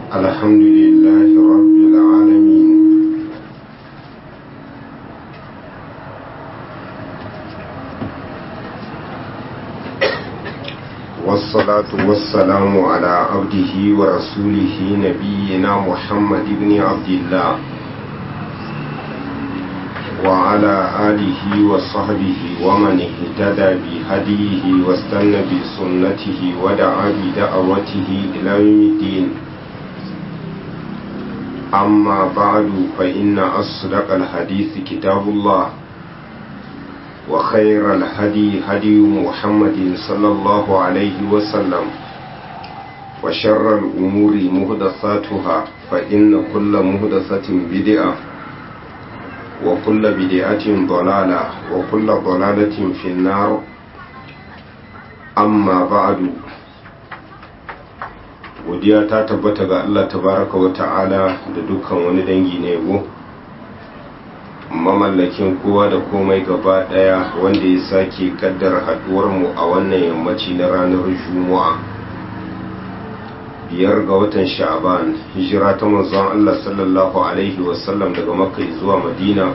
الحمد لله رب العالمين والصلاة والسلام على عبده ورسوله نبينا محمد بن عبد الله وعلى آله وصحبه ومن اهتدى بهديه واستنى بسنته ودعا بدعوته إلى يوم الدين أما بعد فإن أصدق الحديث كتاب الله وخير الهدي هدي محمد صلى الله عليه وسلم وشر الأمور مهدثاتها فإن كل مهدثة بدعة وكل بدعة ضلالة وكل ضلالة في النار أما بعد godiya ta tabbata ga Allah tabaraka wa ta'ala da dukkan wani dangi na yabo mamallakin kowa da komai gaba daya wanda ya sake kaddara haduwar mu a wannan yammaci na ranar juma'a biyar ga watan sha'ban hijira ta manzon Allah sallallahu alaihi wasallam daga makka zuwa madina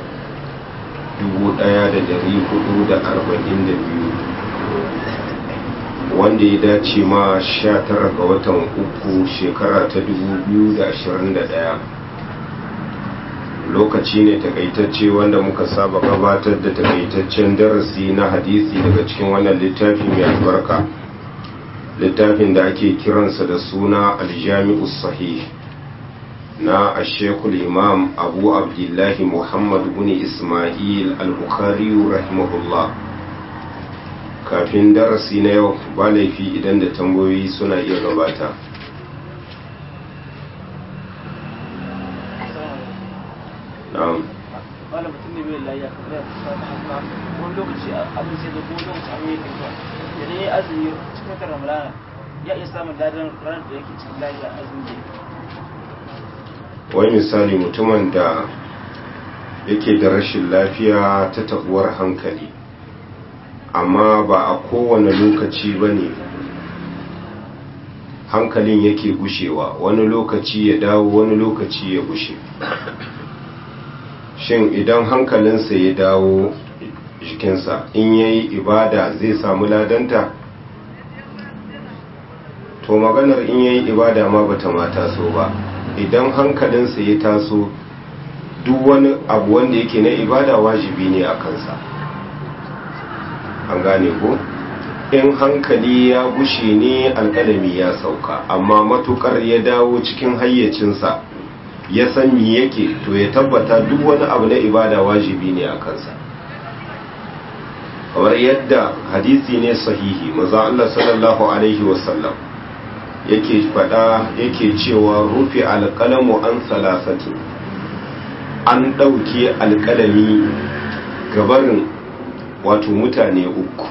1442 wanda ya dace ma 19 ga watan uku shekara ta 2021 lokaci ne takaitacce wanda muka saba gabatar da takaitaccen darasi na hadisi daga cikin wannan littafi mai albarka littafin da ake kiransa da suna aljami'u sahih na ashekul imam abu abdullahi muhammad bin ismail al-bukhari rahimahullah kafin darasi na yau ba laifi idan da tambayoyi suna iya gabata na'am wani mutum ne mai layya kamar yadda ta haka wani lokaci abin sai da ko lokaci abin yake zuwa idan ya azumi cikin watan ramadana ya iya samun ladan ranar da yake cikin layya azumi wani misali mutumin da yake da rashin lafiya ta tabuwar hankali amma ba a kowane lokaci ba ne hankalin yake gushewa wani lokaci ya dawo wani lokaci ya gushe shin idan hankalinsa ya dawo jikinsa in ya yi ibada zai samu ladanta to maganar in ya yi ibada ma bata mata so ba idan hankalinsa ya taso duk wani abu wanda yake na ibada wajibi ne a kansa an gane ko in hankali ya gushe ne alƙalami ya sauka amma matukar ya dawo cikin hayyacinsa ya san me yake to ya tabbata duk wani abu na ibada wajibi ne a kansa kamar yadda hadisi ne sahihi maza Allah sallallahu alaihi wasallam yake fada yake cewa rufe alƙalamu an salasati an ɗauke alƙalami gabarin wato mutane uku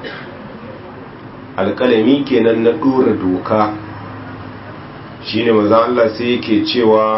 alƙalami kenan na ɗora doka shine maza Allah sai yake cewa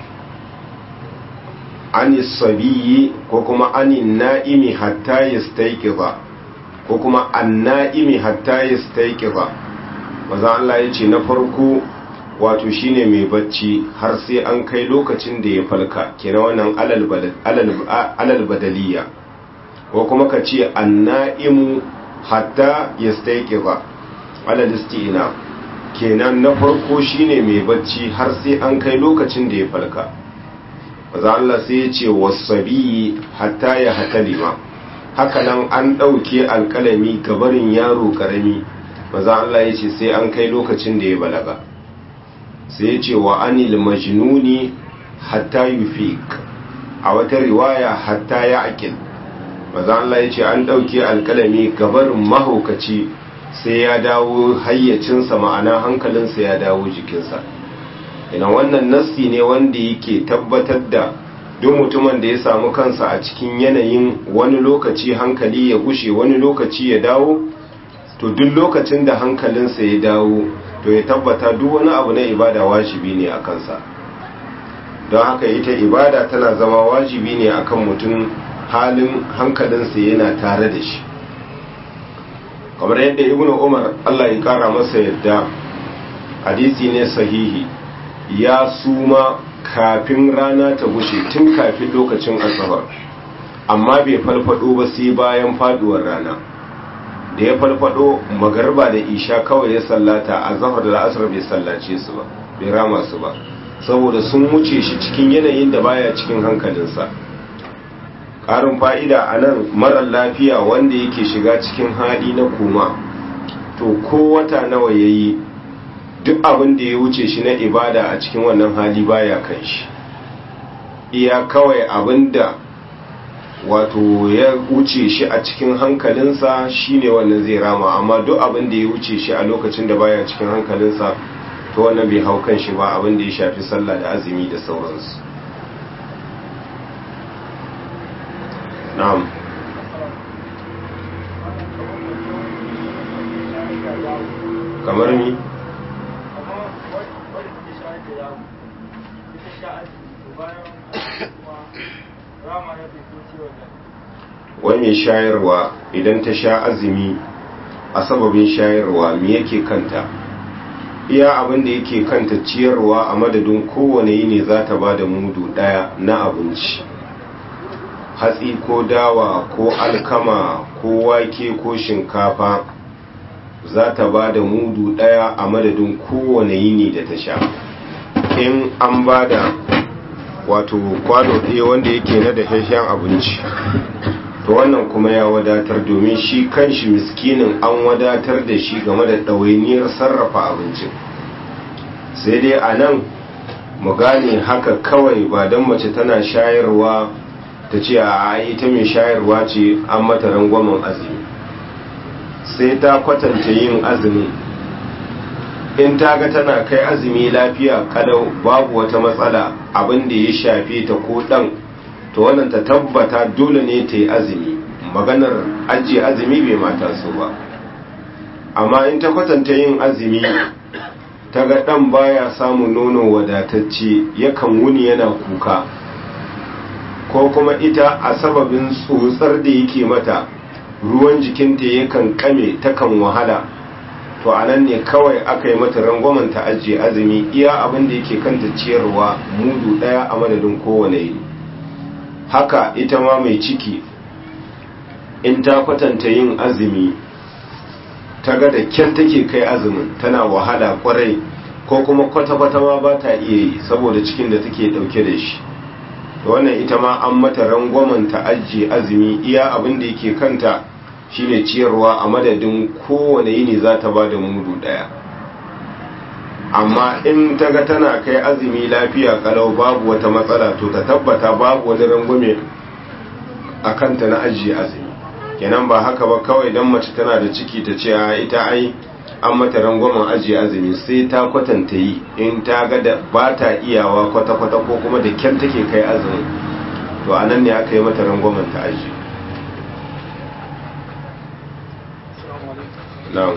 ani sabiyi ko kuma ani na'imi hatta yastayqiza ko kuma an na'imi hatta yastayqiza maza Allah ya ce na farko wato shine mai bacci har sai an kai lokacin da ya falka kenan wannan alal badaliya ko kuma ka ce anna'imu hatta yastayqiza alal istina kenan na farko shine mai bacci har sai an kai lokacin da ya falka maza Allah sai ya ce wasabi hatta ya hatalima hakanan an ɗauke alƙalami gabarin yaro ƙarami maza Allah ya ce sai an kai lokacin da ya balaga sai ya ce wa anil majnuni hatta yufiq a wata riwaya hatta ya aqil maza Allah ya ce an ɗauke alƙalami gabarin mahaukaci sai ya dawo hayyacinsa ma'ana hankalinsa ya dawo jikinsa ina wannan nassi ne wanda yake tabbatar da duk mutumin da ya samu kansa a cikin yanayin wani lokaci hankali ya gushe wani lokaci ya dawo to duk lokacin da hankalinsa ya dawo to ya tabbata duk wani abu na ibada wajibi ne a kansa don haka ita ibada tana zama wajibi ne akan mutum halin hankalinsa yana tare da shi kamar yadda ibnu umar Allah ya kara masa yadda hadisi ne sahihi ya suma kafin rana ta gushe tun kafin lokacin asabar amma bai falfado ba sai bayan faduwar rana da ya falfado magarba da isha kawai ya sallata a zahar da la'asar bai sallace su ba bai rama su ba saboda sun wuce shi cikin yanayin da baya cikin hankalinsa ƙarin fa'ida a nan marar lafiya wanda yake shiga cikin hali na koma to ko wata nawa ya yi duk abin da ya wuce shi na ibada a cikin wannan hali baya kan shi iya kawai abin da wato ya wuce shi a cikin hankalinsa shine wannan zai rama amma duk abin da ya wuce shi a lokacin da baya cikin hankalinsa to wannan bai hau kan shi ba abin da ya shafi sallah da azumi da sauransu na'am kamar mi wani mai shayarwa idan ta sha azumi a sababin shayarwa me yake kanta iya abin da yake kanta ciyarwa a madadin kowane yini za ta ba da mudu daya na abinci hatsi ko dawa ko alkama ko wake ko shinkafa za ta ba da mudu daya a madadin kowane yini da ta sha in an ba da wato kwano ɗaya wanda yake na da shashen abinci to wannan kuma ya wadatar domin shi kanshi miskinin an wadatar da shi game da ɗawainiyar sarrafa abincin sai dai a nan mu gane haka kawai ba don mace tana shayarwa ta ce a ita mai shayarwa ce an mata rangwamen azumi sai ta kwatanta yin azumi in ta ga tana kai azumi lafiya kalau babu wata matsala abin da ya shafe ta ko dan to wannan ta tabbata dole ne ta yi azumi maganar ajiye azumi bai mata su ba amma in ta kwatanta yin azumi ta ga dan baya samun nono wadatacce yakan wuni yana kuka ko kuma ita a sababin tsotsar da yake mata ruwan jikinta yakan kame takan wahala to a nan ne kawai aka yi mata rangwamen ta ajiye azumi iya abin da yake kanta ciyarwa mudu daya a madadin kowane yini haka ita ma mai ciki in ta kwatanta yin azumi ta ga da kyan take kai azumin tana wahala kwarai ko kuma kwata-kwata ma ba ta iya yi saboda cikin da take dauke da shi to wannan ita ma an mata rangwamen ta ajiye azumi iya abin da yake kanta shine ciyarwa a madadin kowane yini za ta ba da mudu daya amma in ta ga tana kai azumi lafiya kalau babu wata matsala to ta tabbata babu wani rangwame a kanta na ajiye azumi kenan ba haka ba kawai don mace tana da ciki ta ce ita ai an mata rangwamen ajiye azumi sai ta kwatanta yi in ta ga da ba ta iyawa kwata-kwata ko kuma da kyan take kai azumi to a nan ne aka yi mata rangwamen ta ajiye na'am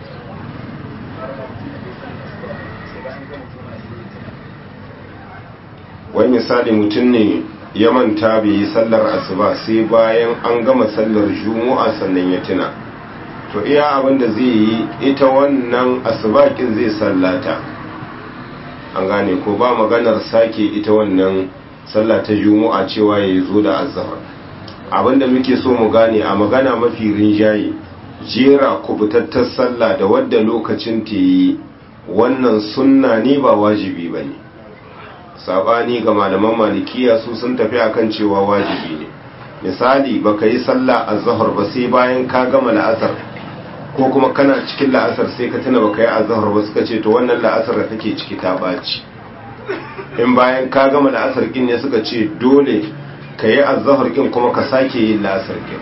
wani misali mutum ne ya manta bai yi sallar asuba sai bayan an gama sallar juma'a sannan ya tuna to iya abin da zai yi ita wannan asubakin zai sallata an gane ko ba maganar sake ita wannan sallah ta juma'a cewa ya zo da azhar abinda muke so mu gane a magana mafi rinjaye jera kubutattar sallah da wadda lokacin ta yi wannan sunna ne ba wajibi ba ne sabani ga malaman malikiya su sun tafi akan cewa wajibi ne misali baka yi sallah azhar ba sai bayan ka gama la'asar ko kuma kana cikin la'asar sai ka tuna baka yi azhar ba suka ce to wannan la'asar da kake ciki ta baci in bayan ka gama la'asar kin ne suka ce dole ka yi azhar kin kuma ka sake yin la'asar kin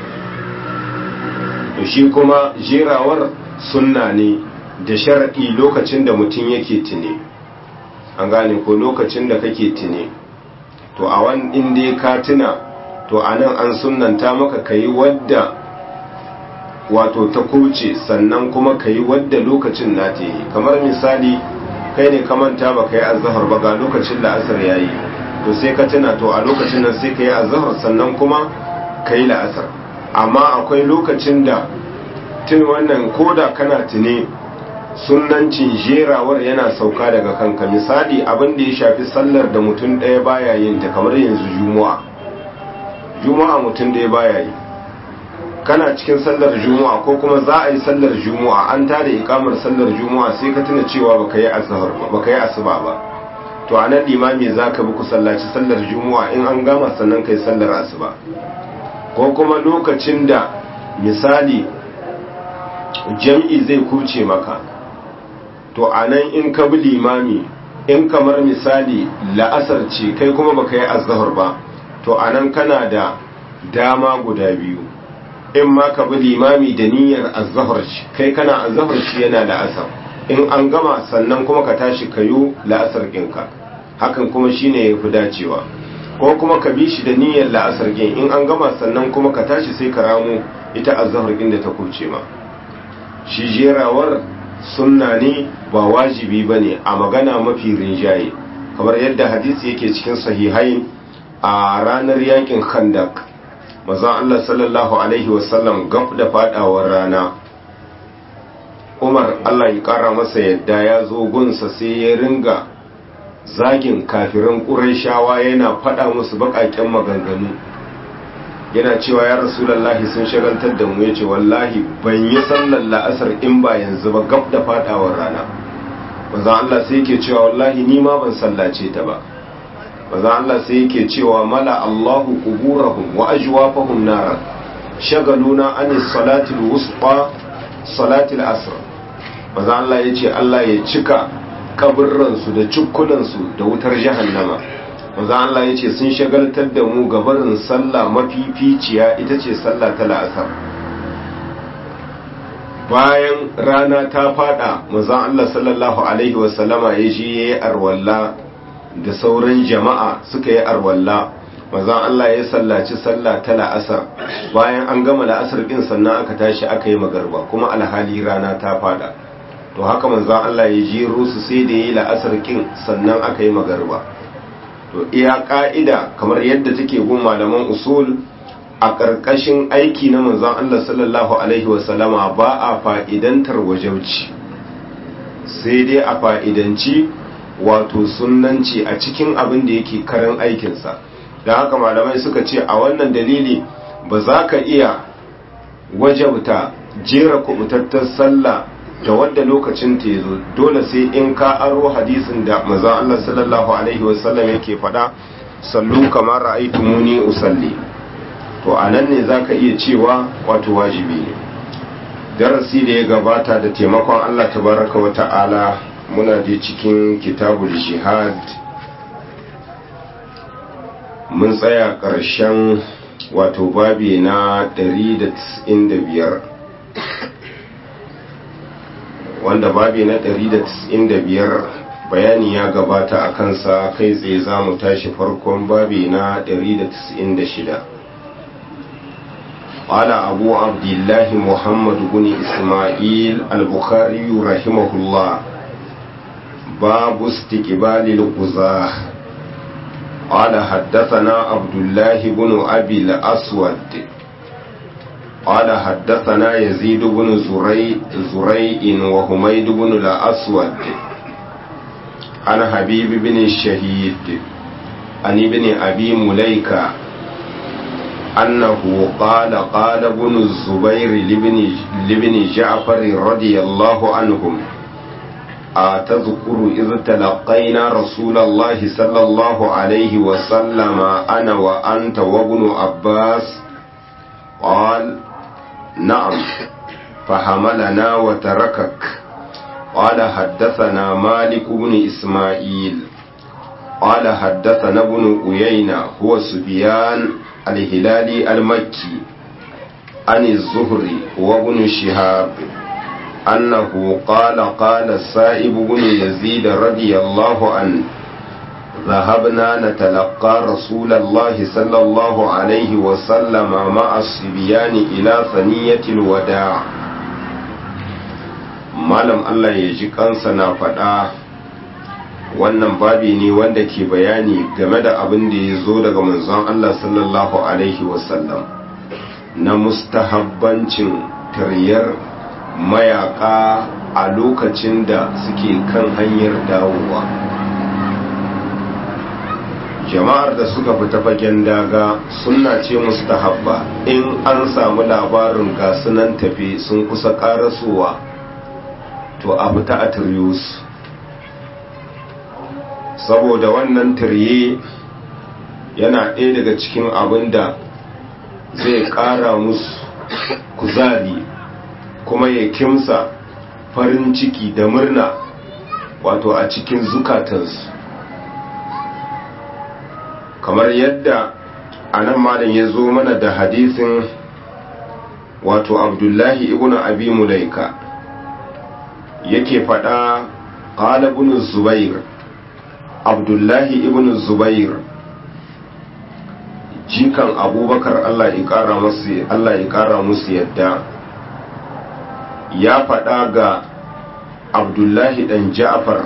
to shi kuma jerawar sunna ne da sharadi lokacin da mutum yake tune an gane ko lokacin da kake tune to a wani inda ka tuna to anan an sunnanta maka kayi wadda wato ta kuce sannan kuma ka yi wadda lokacin na ta yi kamar misali kai ne ka manta ba ka yi azahar ba ga lokacin la'asar ya yi to sai ka tuna to a lokacin nan sai ka yi azahar sannan kuma ka yi la'asar amma akwai lokacin da tun wannan koda kana tune sunnancin jerawar yana sauka daga kanka misali abin da ya shafi sallar da mutum ɗaya baya yin ta kamar yanzu juma'a juma'a mutum ɗaya baya yi kana cikin sallar juma'a ko kuma za a yi sallar juma'a an tada ikamar sallar juma'a sai ka tuna cewa baka yi azhar ba baka yi asuba ba to a nan limami za ka bi ku sallaci sallar juma'a in an gama sannan kai sallar asuba ko kuma lokacin da misali jam'i zai kuce maka to a nan in ka bi limami in kamar misali la'asar ce kai kuma baka yi azhar ba to a nan kana da dama guda biyu in ma ka bi limami da niyyar azhar ce kai kana azhar shi yana la'asar in an gama sannan kuma ka tashi kayo la'asar ɗinka hakan kuma shine ya fi dacewa ko kuma ka bi shi da niyyar la'asar gin in an gama sannan kuma ka tashi sai ka ramu ita azhar ɗin da ta kuce ma shi jerawar sunna ne ba wajibi ba ne a magana mafi rinjaye kamar yadda hadisi yake cikin sahihai a ranar yakin khandak mazan Allah sallallahu alaihi wasallam gaf da fadawar rana umar Allah ya kara masa yadda ya zo gunsa sai ya ringa zagin kafirin ƙurayshawa yana fada musu baƙaƙen maganganu yana cewa ya rasulallahi sun shagaltar da mu yace wallahi ban yi sallar la'asar in ba yanzu ba gab da fadawar rana manzon Allah sai yake cewa wallahi ni ma ban sallace ta ba manzon Allah sai yake cewa mala Allahu quburahum wa ajwafahum nara shagaluna an salati al-wusta salati al-asr manzon Allah yace Allah ya cika kaburran su da cukkunan su da wutar jahannama manzo Allah ya ce sun shagaltar da mu gabarin sallah mafificiya ita ce sallah ta la'asar bayan rana ta fada manzo Allah sallallahu alaihi wasallama ya je yayi arwalla da sauran jama'a suka yi arwalla manzo Allah ya sallaci sallah ta la'asar bayan an gama la'asar din sannan aka tashi aka yi magarba kuma alhali rana ta fada to haka manzo Allah ya jero su sai da yayi la'asar kin sannan aka yi magarba to iya ka'ida kamar yadda take gun malaman usul a ƙarƙashin aiki na manzon Allah sallallahu alaihi wasallama ba a fa'idantar wajauci sai dai a fa'idanci wato sunanci a cikin abin da yake karan aikinsa da haka malamai suka ce a wannan dalili ba za ka iya wajauta jera kubutattar sallah da wadda lokacin ta yazo dole sai in ka aro hadisin da manzon Allah sallallahu alaihi wasallam yake faɗa sallu kamar ra'aytumuni usalli to anan ne zaka iya cewa wato wajibi ne darasi da ya gabata da taimakon Allah tabaraka wa ta'ala muna da cikin kitabul jihad mun tsaya ƙarshen wato babi na 195 wanda babi na 195 bayani ya gabata a kansa kai tsaye za mu tashi farkon babi na 196 قال أبو عبد الله محمد بن إسماعيل البخاري رحمه الله باب استقبال القزاه قال حدثنا عبد الله بن أبي الأسود قال حدثنا يزيد بن زري زريء وحميد بن الأسود عن حبيب بن الشهيد عن ابن أبي مليكة أنه قال قال ابن الزبير لابن, لابن جعفر رضي الله عنهم أتذكر إذ تلقينا رسول الله صلى الله عليه وسلم أنا وأنت وابن عباس قال نعم فحملنا وتركك قال حدثنا مالك بن إسماعيل قال حدثنا ابن أيينة هو سفيان الهلالي المكي عن الزهري وابن شهاب أنه قال قال السائب بن يزيد رضي الله عنه ذهبنا نتلقى رسول الله صلى الله عليه وسلم مع الصبيان إلى ثنية الوداع malam Allah ya ji kansa na faɗa wannan babi ne wanda ke bayani game da abin da ya zo daga manzon Allah sallallahu alaihi wasallam na mustahabbancin taryar mayaka a lokacin da suke kan hanyar dawowa jama'ar da suka fita fagen daga sunna ce mustahabba in an samu labarin gasunan tafi sun kusa karasowa to a fita a tiryus saboda wannan tirye yana ɗaya daga cikin abin da zai ƙara musu kuzari kuma ya kimsa farin ciki da murna wato a cikin zukatansu kamar yadda a nan malam ya zo mana da hadisin wato abdullahi ibn abi mulaika yake faɗa ƙala ibn zubair abdullahi ibn zubair jikan abubakar allah ya ƙara musu allah ya ƙara musu yadda ya faɗa ga abdullahi ɗan ja'far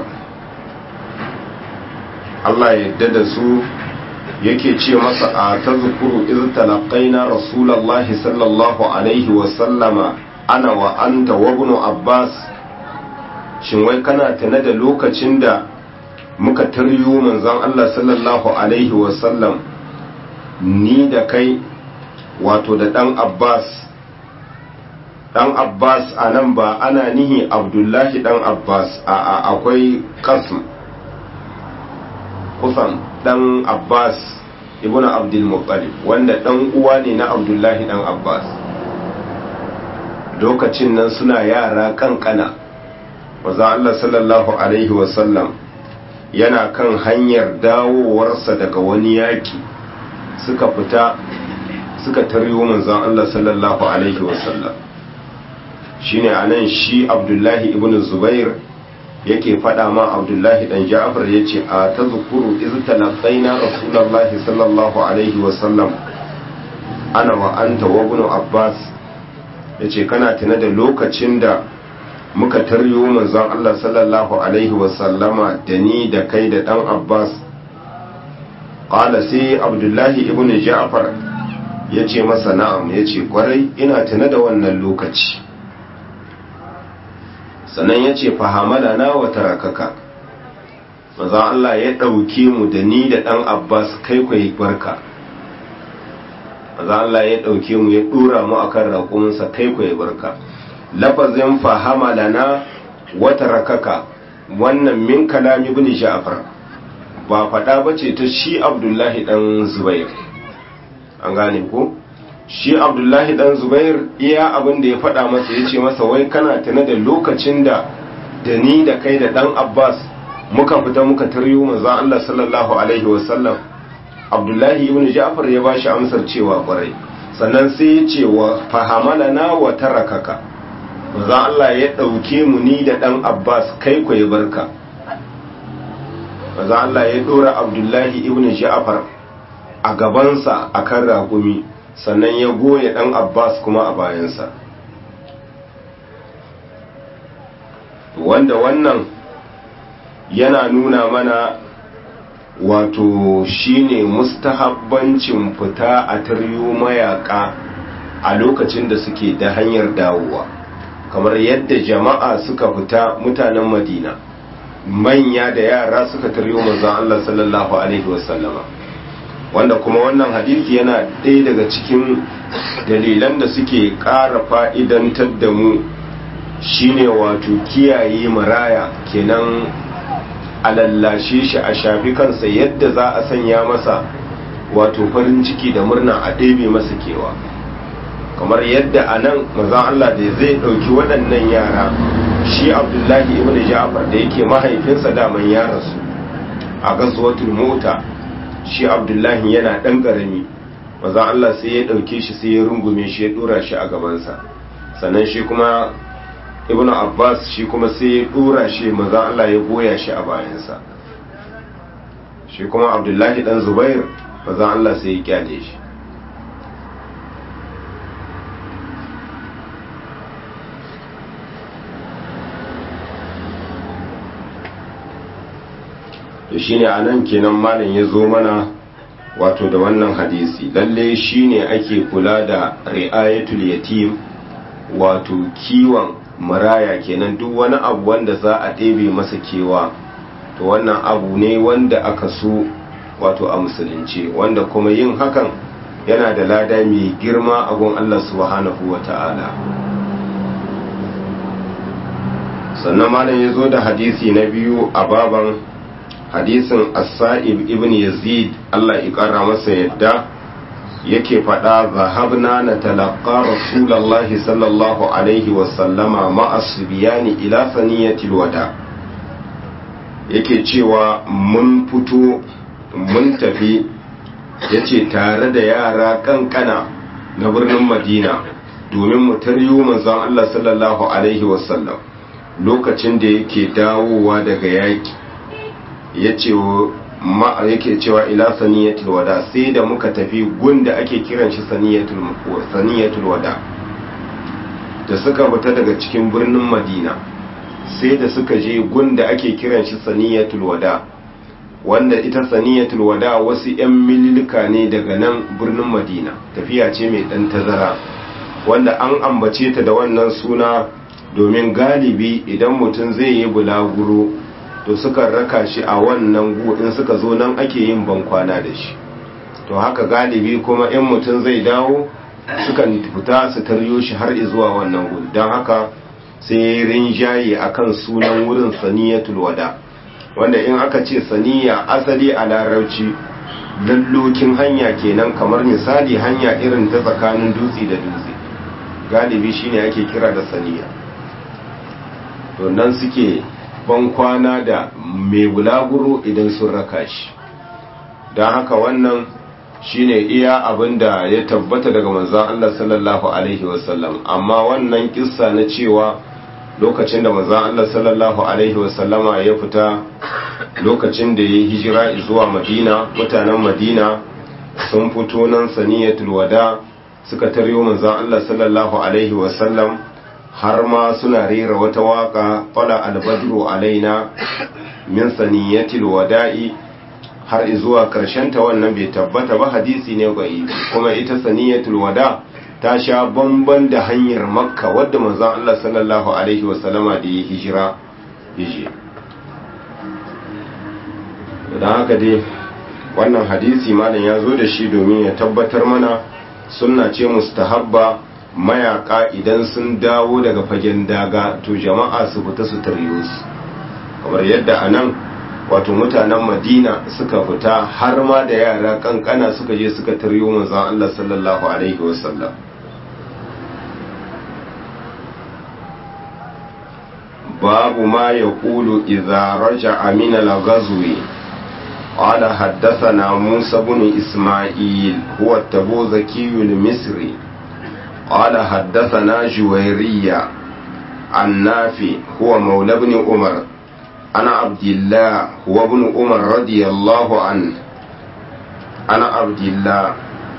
allah ya yadda da su yake ce masa a ta zukuru iz talaqaina rasulullahi sallallahu alaihi wa sallama ana wa anta wa ibn abbas shin wai kana tana da lokacin da muka taryo manzon Allah sallallahu alaihi wa sallam ni da kai wato da dan abbas dan abbas anan ba ana nihi abdullahi dan abbas a akwai qasm kusan dan abbas ibn abdul muttalib wanda dan uwa ne na abdullahi dan abbas lokacin nan suna yara kankana maza Allah sallallahu alaihi wasallam yana kan hanyar dawowarsa daga wani yaki suka fita suka taryo manzon Allah sallallahu alaihi wasallam shine anan shi abdullahi ibn zubair yake faɗa ma abdullahi dan ja'far ya ce a ta zukuru iz talaqaina rasulullahi sallallahu alaihi wa sallam ana wa anta wa ibn abbas yace kana tuna da lokacin da muka taryo manzon Allah sallallahu alaihi wa sallama da ni da kai da dan abbas qala sai abdullahi ibn ja'far yace masa na'am yace kwarai ina tuna da wannan lokaci sannan ya ce fahamala na wata rakaka maza Allah ya ɗauke mu da ni da ɗan abbas kai kwaye barka maza Allah ya ɗauke mu ya ɗora mu a kan raƙuminsa kai kwaye barka lafazin fahamala na wata rakaka wannan min kalami bin ja'far ba faɗa ba ce ta shi abdullahi ɗan zubair an gane ko? shi abdullahi dan zubair iya abin da ya faɗa masa ya ce masa wai kana tana da lokacin da da ni da kai da dan abbas muka fita muka taryo maza allah sallallahu alaihi wasallam abdullahi ibn ja'far ya bashi amsar cewa kwarai sannan sai ya ce wa fahamalana wa tarakaka maza allah ya ɗauke mu ni da dan abbas kai ku ya barka maza allah ya ɗora abdullahi ibn ja'far a gabansa akan raƙumi sannan ya goya ɗan abbas kuma a bayansa wanda wannan yana nuna mana wato shine mustahabbancin fita a taryo mayaka a lokacin da suke da hanyar dawowa kamar yadda jama'a suka fita mutanen madina manya da yara suka taryo manzon Allah sallallahu alaihi wasallama wanda kuma wannan hadisi yana ɗaya daga cikin dalilan da suke ƙara fa'idantar da mu shine wato kiyaye maraya kenan a lallashe shi a shafi kansa yadda za a sanya masa wato farin ciki da murna a ɗebe masa kewa kamar yadda a nan mazan Allah da zai ɗauki waɗannan yara shi abdullahi ibn ja'far da yake mahaifinsa daman yaransu a gasuwatul mota shi abdullahi yana ɗan ƙarami maza Allah sai ya ɗauke shi sai ya rungume shi ya ɗora shi a gabansa sannan shi kuma ibn abbas shi kuma sai ya ɗora shi maza Allah ya goya shi a bayansa shi kuma abdullahi ɗan zubair maza Allah sai ya kyale shi to shine anan kenan malam ya zo mana wato da wannan hadisi lalle shine ake kula da ri'ayatul yatim wato kiwon maraya kenan duk wani abu wanda za a ɗebe masa kewa to wannan abu ne wanda aka so wato a musulunci wanda kuma yin hakan yana da lada mai girma a gun Allah subhanahu wa ta'ala sannan malam ya zo da hadisi na biyu a baban hadisin as-sa'ib ibn yazid Allah ya kara masa yadda yake faɗa zahabna na talaka rasulallahi sallallahu alaihi wasallama ma'asu biyani ila saniyatil wada yake cewa mun fito mun tafi ya ce tare da yara kankana na birnin madina domin mu taryo manzon Allah sallallahu alaihi wasallam lokacin da yake dawowa daga yaƙi ya ce ma yake cewa ila saniyatul wada sai da muka tafi gunda ake kiran shi saniyatul saniyatul wada da suka fita daga cikin birnin Madina sai da suka je gunda ake kiran shi saniyatul wada wanda ita saniyatul wada wasu yan mililika ne daga nan birnin Madina tafiya ce mai dan tazara wanda an ambace ta da wannan suna domin galibi idan mutum zai yi bulaguro to suka raka shi a wannan gu in suka zo nan ake yin bankwana da shi to haka galibi kuma in mutum zai dawo sukan fita su taryo shi har zuwa wannan gu don haka sai rinjaye akan sunan wurin saniyatul wada wanda in aka ce saniya asali a larabci lallokin hanya kenan kamar misali hanya irin ta tsakanin dutse da dutse galibi shine ake kira da saniya to nan suke ban kwana da mai bulaguro idan sun raka shi don haka wannan shine iya abin da ya tabbata daga manzan Allah sallallahu Alaihi wasallam amma wannan kissa na cewa lokacin da manzan Allah sallallahu Alaihi wasallama ya fita lokacin da ya hijira zuwa madina mutanen madina sun fito nan saniyatul wada suka taryo manzan Allah sallallahu Alaihi wasallam har ma suna rera wata waka fala albadru alaina min saniyatil wada'i har zuwa karshen ta wannan bai tabbata ba hadisi ne ga kuma ita saniyatul wada ta sha bamban da hanyar makka wadda manzon Allah sallallahu alaihi wasallama da ya hijira hije da haka dai wannan hadisi malam ya zo da shi domin ya tabbatar mana sunna ce mustahabba mayaka idan sun dawo daga fagen daga to jama'a su fita su taryo su kamar yadda a nan wato mutanen madina suka fita har ma da yara kankana suka je suka taryo manzan Allah sallallahu alaihi wasallam babu ma ya kulu idza raja'a min al-ghazwi قال حدثنا موسى بن إسماعيل هو التبوذكي المصري قال حدثنا جويرية عن نافي هو مولى بن عمر أنا عبد الله هو ابن عمر رضي الله عنه أنا عبد الله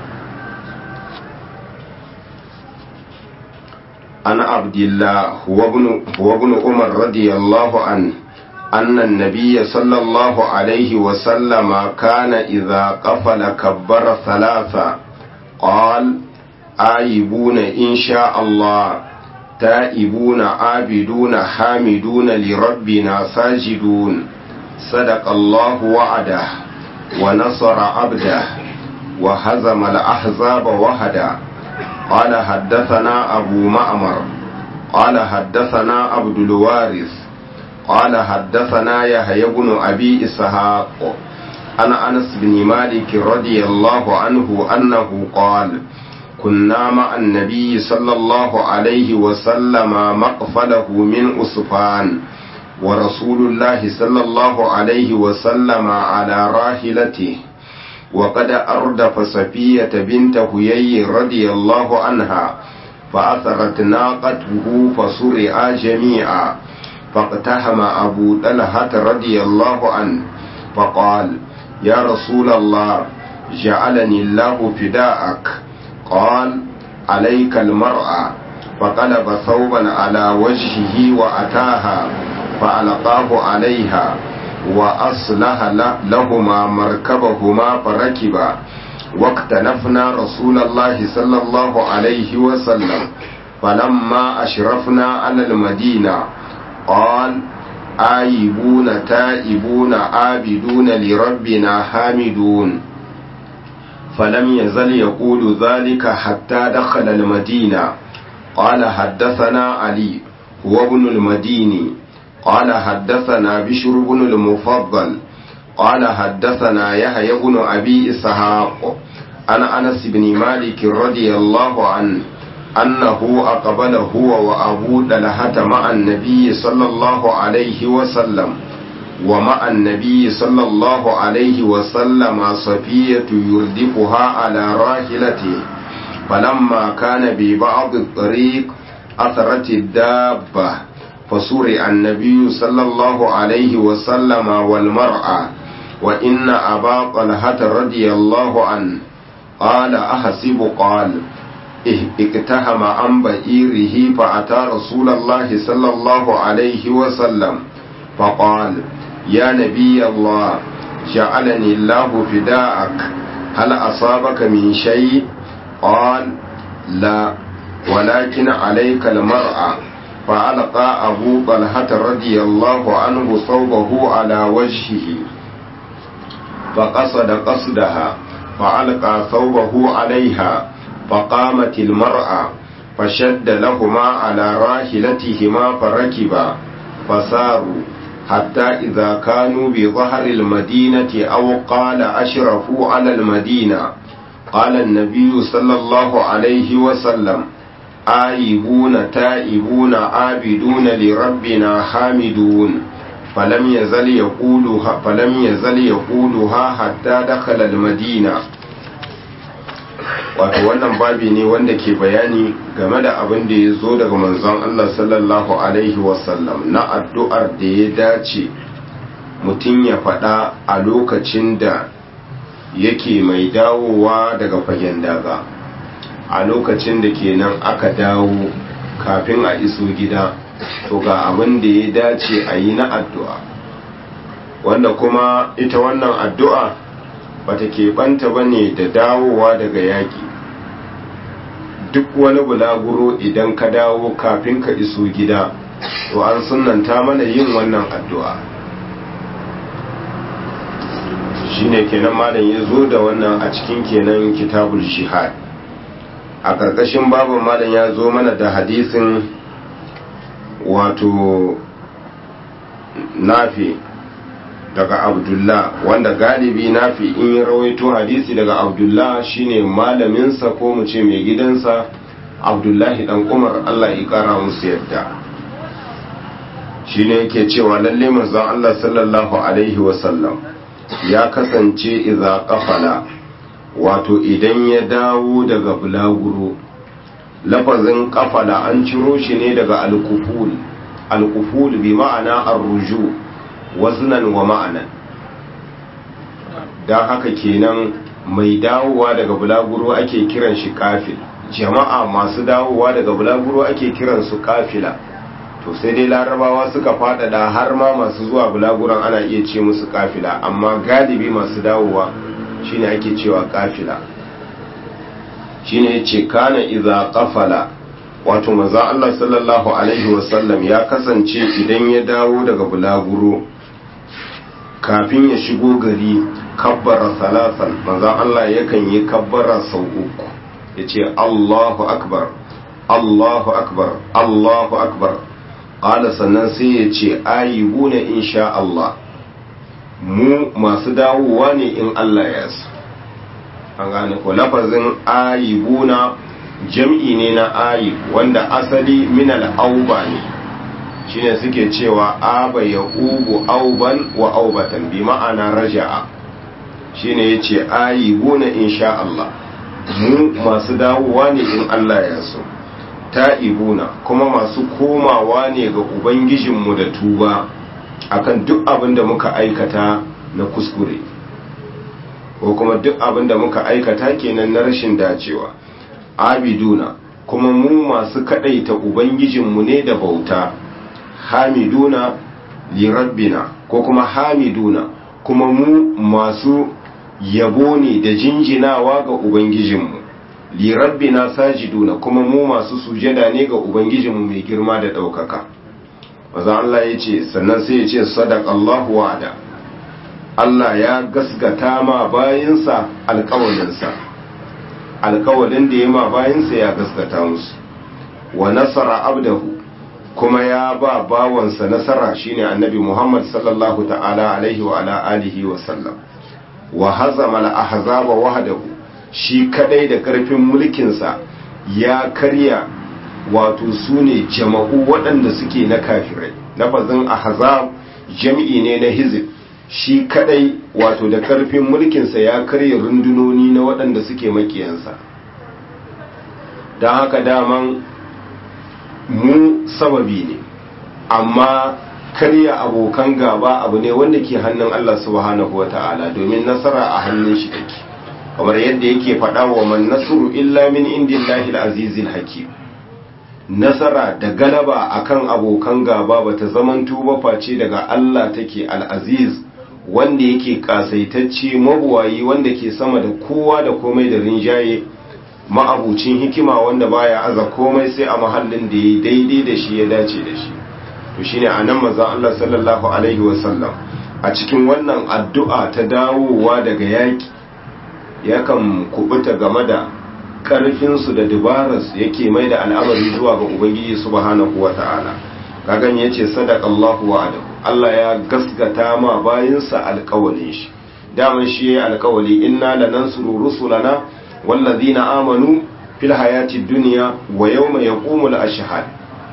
أنا عبد الله هو ابن هو ابن عمر رضي الله عنه أن النبي صلى الله عليه وسلم كان إذا قفل كبر ثلاثة قال آيبون إن شاء الله تائبون عابدون حامدون لربنا ساجدون صدق الله وعده ونصر عبده وهزم الأحزاب وحده قال حدثنا أبو معمر قال حدثنا عبد الوارث قال حدثنا يحيى بن أبي إسحاق أنا أنس بن مالك رضي الله عنه أنه قال كنا مع النبي صلى الله عليه وسلم مقفله من أسفان ورسول الله صلى الله عليه وسلم على راحلته وقد أردف صفية بنت هيي رضي الله عنها فأثرت ناقته فسرعا جميعا فاقتحم أبو طلحة رضي الله عنه فقال يا رسول الله جعلني الله فداءك قال عليك المرأة فقلب ثوبا على وجهه وأتاها فألقاه عليها وأصلح لهما مركبهما فركبا واقتنفنا رسول الله صلى الله عليه وسلم فلما أشرفنا على المدينة قال آيبون تائبون عابدون لربنا حامدون فلم يزل يقول ذلك حتى دخل المدينة قال حدثنا علي هو ابن المديني قال حدثنا بشر بن المفضل قال حدثنا يحيى بن أبي إسحاق عن أنس بن مالك رضي الله عنه أنه أقبل هو وأبو دلهة مع النبي صلى الله عليه وسلم ومع النبي صلى الله عليه وسلم صفية يردفها على راحلته فلما كان ببعض الطريق أثرت الدابة فسرع النبي صلى الله عليه وسلم والمرأة وإن أبا طلحة رضي الله عنه قال أحسب قال اقتهم عن بئيره فأتى رسول الله صلى الله عليه وسلم فقال يا نبي الله جعلني الله فداءك هل أصابك من شيء قال لا ولكن عليك المرأة فألقى أبو طلحة رضي الله عنه صوبه على وجهه فقصد قصدها فألقى ثوبه عليها فقامت المرأة فشد لهما على راحلتهما فركبا فساروا حتى إذا كانوا بظهر المدينة أو قال أشرفوا على المدينة قال النبي صلى الله عليه وسلم آيبون تائبون عابدون لربنا حامدون فلم يزل يقولها فلم يزل يقولها حتى دخل المدينة wato wannan babi ne wanda ke bayani game da abin da ya zo daga manzon Allah sallallahu alaihi wasallam na addu'ar da ya dace mutum ya faɗa a lokacin da yake mai dawowa daga fagen daga a lokacin da kenan aka dawo kafin a iso gida to ga abin da ya dace a yi na addu'a wanda kuma ita wannan addu'a bata keɓanta ba ne da dawowa daga yaƙi duk wani bulaguro idan ka dawo kafin ka iso gida to an sunanta mana yin wannan addu'a shine kenan malam ya zo da wannan a cikin kenan kitabul shihad a ƙarƙashin babu malam ya zo mana da hadisin wato nafi daga abdullah wanda galibi nafi in yi rawaito hadisi daga abdullah shine malaminsa ko mu ce mai gidansa abdullahi dan umar allah ya kara musu yadda shine yake cewa lalle manzon allah sallallahu alaihi wasallam ya kasance idza qafala wato idan ya dawo daga bulaguro lafazin kafala an ciro shi ne daga alkuful alkuful bi ma'ana arruju waznan wa ma'anan don haka kenan mai dawowa daga bulaguro ake kiran shi kafil jama'a masu dawowa daga bulaguro ake kiran su kafila to sai dai larabawa suka faɗaɗa har ma masu zuwa bulaguron ana iya ce musu kafila amma galibi masu dawowa shine ake cewa kafila shine yace kana idza qafala wato manzo Allah sallallahu alaihi wasallam ya kasance idan ya dawo daga bulaguro kafin ya shigo gari kabbara salasan manzo Allah yakan yi kabbara sau uku yace Allahu akbar Allahu akbar Allahu akbar qala sannan sai yace ayibuna insha Allah mu masu dawowa ne in Allah ya so an gane ko lafazin ayibuna jam'i ne na ayib wanda asali minal auba ne shine suke cewa aba ya ubu auban wa aubatan bi ma'ana raja'a shine yace ayibuna insha Allah mu masu dawowa ne in Allah ya so ta'ibuna kuma masu komawa ne ga ubangijinmu da tuba akan duk abin da muka aikata na kuskure ko kuma duk abin da muka aikata kenan na rashin dacewa abiduna kuma mu masu kadaita ubangijinmu ne da bauta hamiduna li rabbina ko kuma hamiduna kuma mu masu yabo ne da jinjinawa ga ubangijinmu li rabbina sajiduna kuma mu masu sujada ne ga ubangijinmu mai girma da ɗaukaka maza Allah ya ce sannan sai ya ce sadaq Allahu wa'ada Allah ya gasgata ma bayinsa alƙawalinsa alƙawalin da ya ma bayinsa ya gasgata musu wa nasara abdahu kuma ya ba bawansa nasara shine annabi Muhammad sallallahu ta'ala alaihi wa ala alihi wa sallam wa hazama al-ahzaba wahdahu shi kadai da karfin mulkinsa ya karya wato sune jama'u waɗanda suke na kafirai lafazin ahzab jami'i ne na hizib shi kadai wato da karfin mulkinsa ya karya rundunoni na waɗanda suke makiyansa don haka daman mu sababi ne amma karya abokan gaba abu ne wanda ke hannun Allah subhanahu wa ta'ala domin nasara a hannun shi take kamar yadda yake faɗa wa man nasru illa min indillahi al-azizil hakim nasara da galaba akan abokan gaba bata zamanto ba face daga Allah take al-aziz wanda yake kasaitacce mabuwayi wanda ke sama da kowa da komai da rinjaye ma'abucin hikima wanda baya aza komai sai a mahallin da ya daidai da shi ya dace da shi to shine anan manzon Allah sallallahu alaihi wasallam a cikin wannan addu'a ta dawowa daga yaki yakan kubuta game da karfinsu da dubararsu yake mai da al'amari zuwa ga ubangiji subhanahu wata'ala kagan yace sadaqallahu wa'adahu Allah ya gasgata ma bayinsa alƙawalin shi daman shi yayi alƙawali inna lanansuru rusulana wallazina amanu fil hayati dunya wa yawma yaqumul ashhad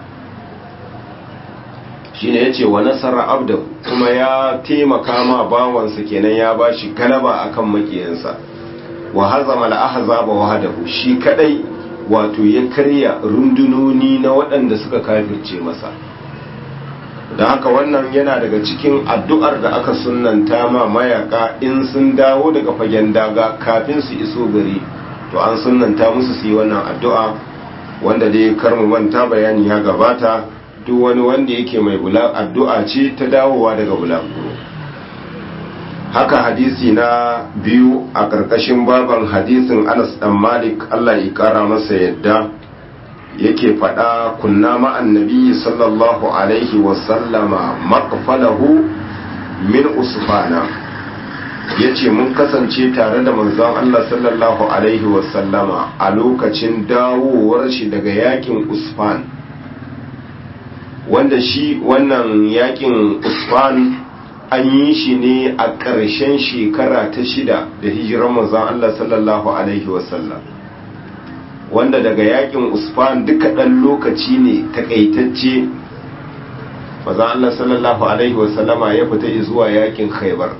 shine yace wa nasara abdahu kuma ya taimaka ma bawansa kenan ya bashi galaba akan makiyansa wa hazama al-ahzaba wahdahu shi kadai wato ya karya rundunoni na waɗanda suka kafirce masa da haka wannan yana daga cikin addu'ar da aka sunanta ma mayaka in sun dawo daga fagen daga kafin su iso gari to an sunanta musu su yi wannan addu'a wanda dai karmu manta bayani ya gabata duk wani wanda yake mai bula addu'a ce ta dawowa daga bulaguro haka hadisi na biyu a ƙarƙashin baban hadisin anas dan malik allah ya ƙara masa yadda yake faɗa kunna ma'an nabi sallallahu alaihi wasallama maƙfalahu min usfana ya ce mun kasance tare da manzon Allah sallallahu alaihi wasallama a lokacin dawowar shi daga yakin usfan wanda shi wannan yakin usfan an yi shi ne a ƙarshen shekara ta shida da hijiran manzon Allah sallallahu alaihi wasallam wanda daga yakin usfan duka ɗan lokaci ne takaitacce manzon Allah sallallahu alaihi wasallama ya fita zuwa yakin khaibar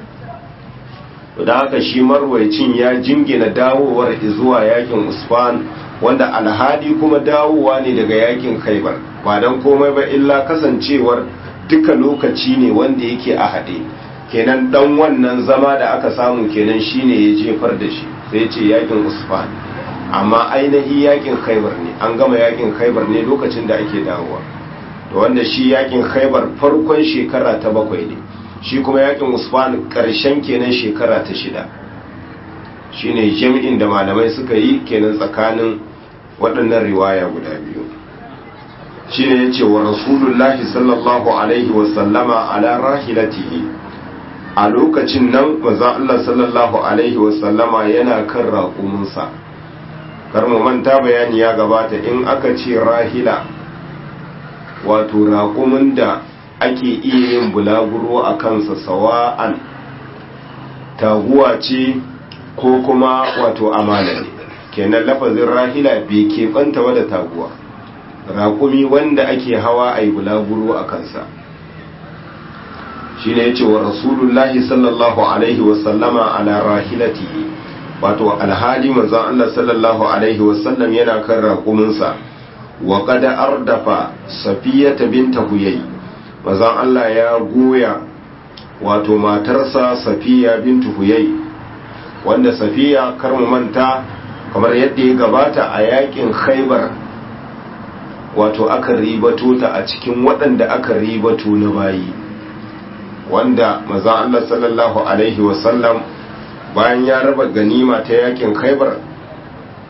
da haka shi marwaicin ya jingina dawowar zuwa yakin usfan wanda alhadi kuma dawowa ne daga yakin khaibar ba don komai ba illa kasancewar duka lokaci ne wanda yake a haɗe kenan dan wannan zama da aka samu kenan shine ya jefar da shi sai ce yakin usfan amma ainihi yakin khaibar ne an gama yakin khaibar ne lokacin da ake dawowa to wanda shi yakin khaibar farkon shekara ta bakwai ne shi kuma yakin usman karshen kenan shekara ta shida shine jami'in da malamai suka yi kenan tsakanin waɗannan riwaya guda biyu shine yace wa rasulullahi sallallahu alaihi wa sallama ala rahilatihi a lokacin nan manzon Allah sallallahu alaihi wa sallama yana kan raƙuminsa kar mu manta bayani ya gabata in aka ce rahila wato raƙumin da ake iya yin bulaguro a kansa sawa'an taguwa ce ko kuma wato amana ne kenan lafazin rahila bai keɓanta wadda taguwa raƙumi wanda ake hawa a yi bulaguro a kansa shi ne ya ce wa rasulullahi sallallahu alaihi wasallama ala rahilatihi wato alhali manzon Allah sallallahu alaihi wasallam yana kan raƙuminsa wa qada ardafa safiyata binta huyay manzon Allah ya goya wato matarsa safiya bintu huyay wanda safiya kar mu manta kamar yadda ya gabata a yakin khaybar wato aka ribato ta a cikin waɗanda aka ribato na bayi wanda manzon Allah sallallahu alaihi wasallam bayan ya raba ganima ta yakin khaibar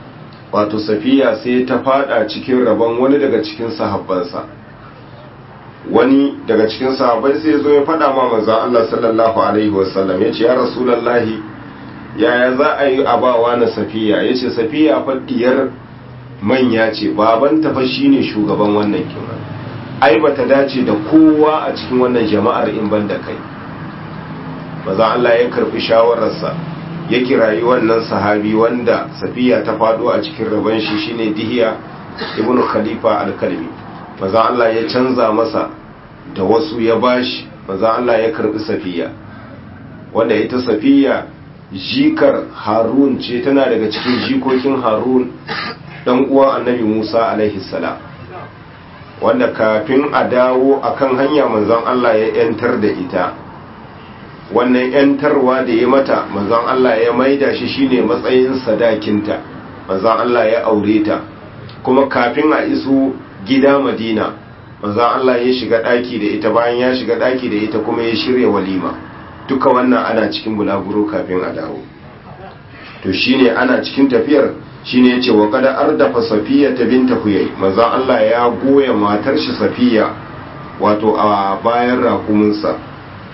wato safiya sai ta fada cikin rabon wani daga cikin sahabbansa wani daga cikin sahabbai sai zo ya fada ma manzon Allah sallallahu alaihi wasallam yace ya rasulullahi yaya za a yi abawa na safiya yace safiya faddiyar manya ce baban ta fa shine shugaban wannan kima ai bata dace da kowa a cikin wannan jama'ar in ban da kai manzon Allah ya karbi shawararsa ya kirayi wannan sahabi wanda safiya ta fado a cikin rabon shi shine dihiya ibnu khalifa al-kalbi manzon Allah ya canza masa da wasu ya bashi manzon Allah ya karbi safiya wanda ita safiya jikar harun ce tana daga cikin jikokin harun dan uwan annabi musa alaihi salam wanda kafin a dawo akan hanya manzon Allah ya yantar da ita wannan yantarwa da ya mata manzon Allah ya maida shi shine matsayin sadakinta manzon Allah ya aure ta kuma kafin a iso gida Madina manzon Allah ya shiga daki da ita bayan ya shiga daki da ita kuma ya shirya walima duka wannan ana cikin bulaguro kafin a dawo to shine ana cikin tafiyar shine yace wa qad ardafa safiya ta binta huyay manzon Allah ya goya matar shi safiya wato a bayan rakuminsa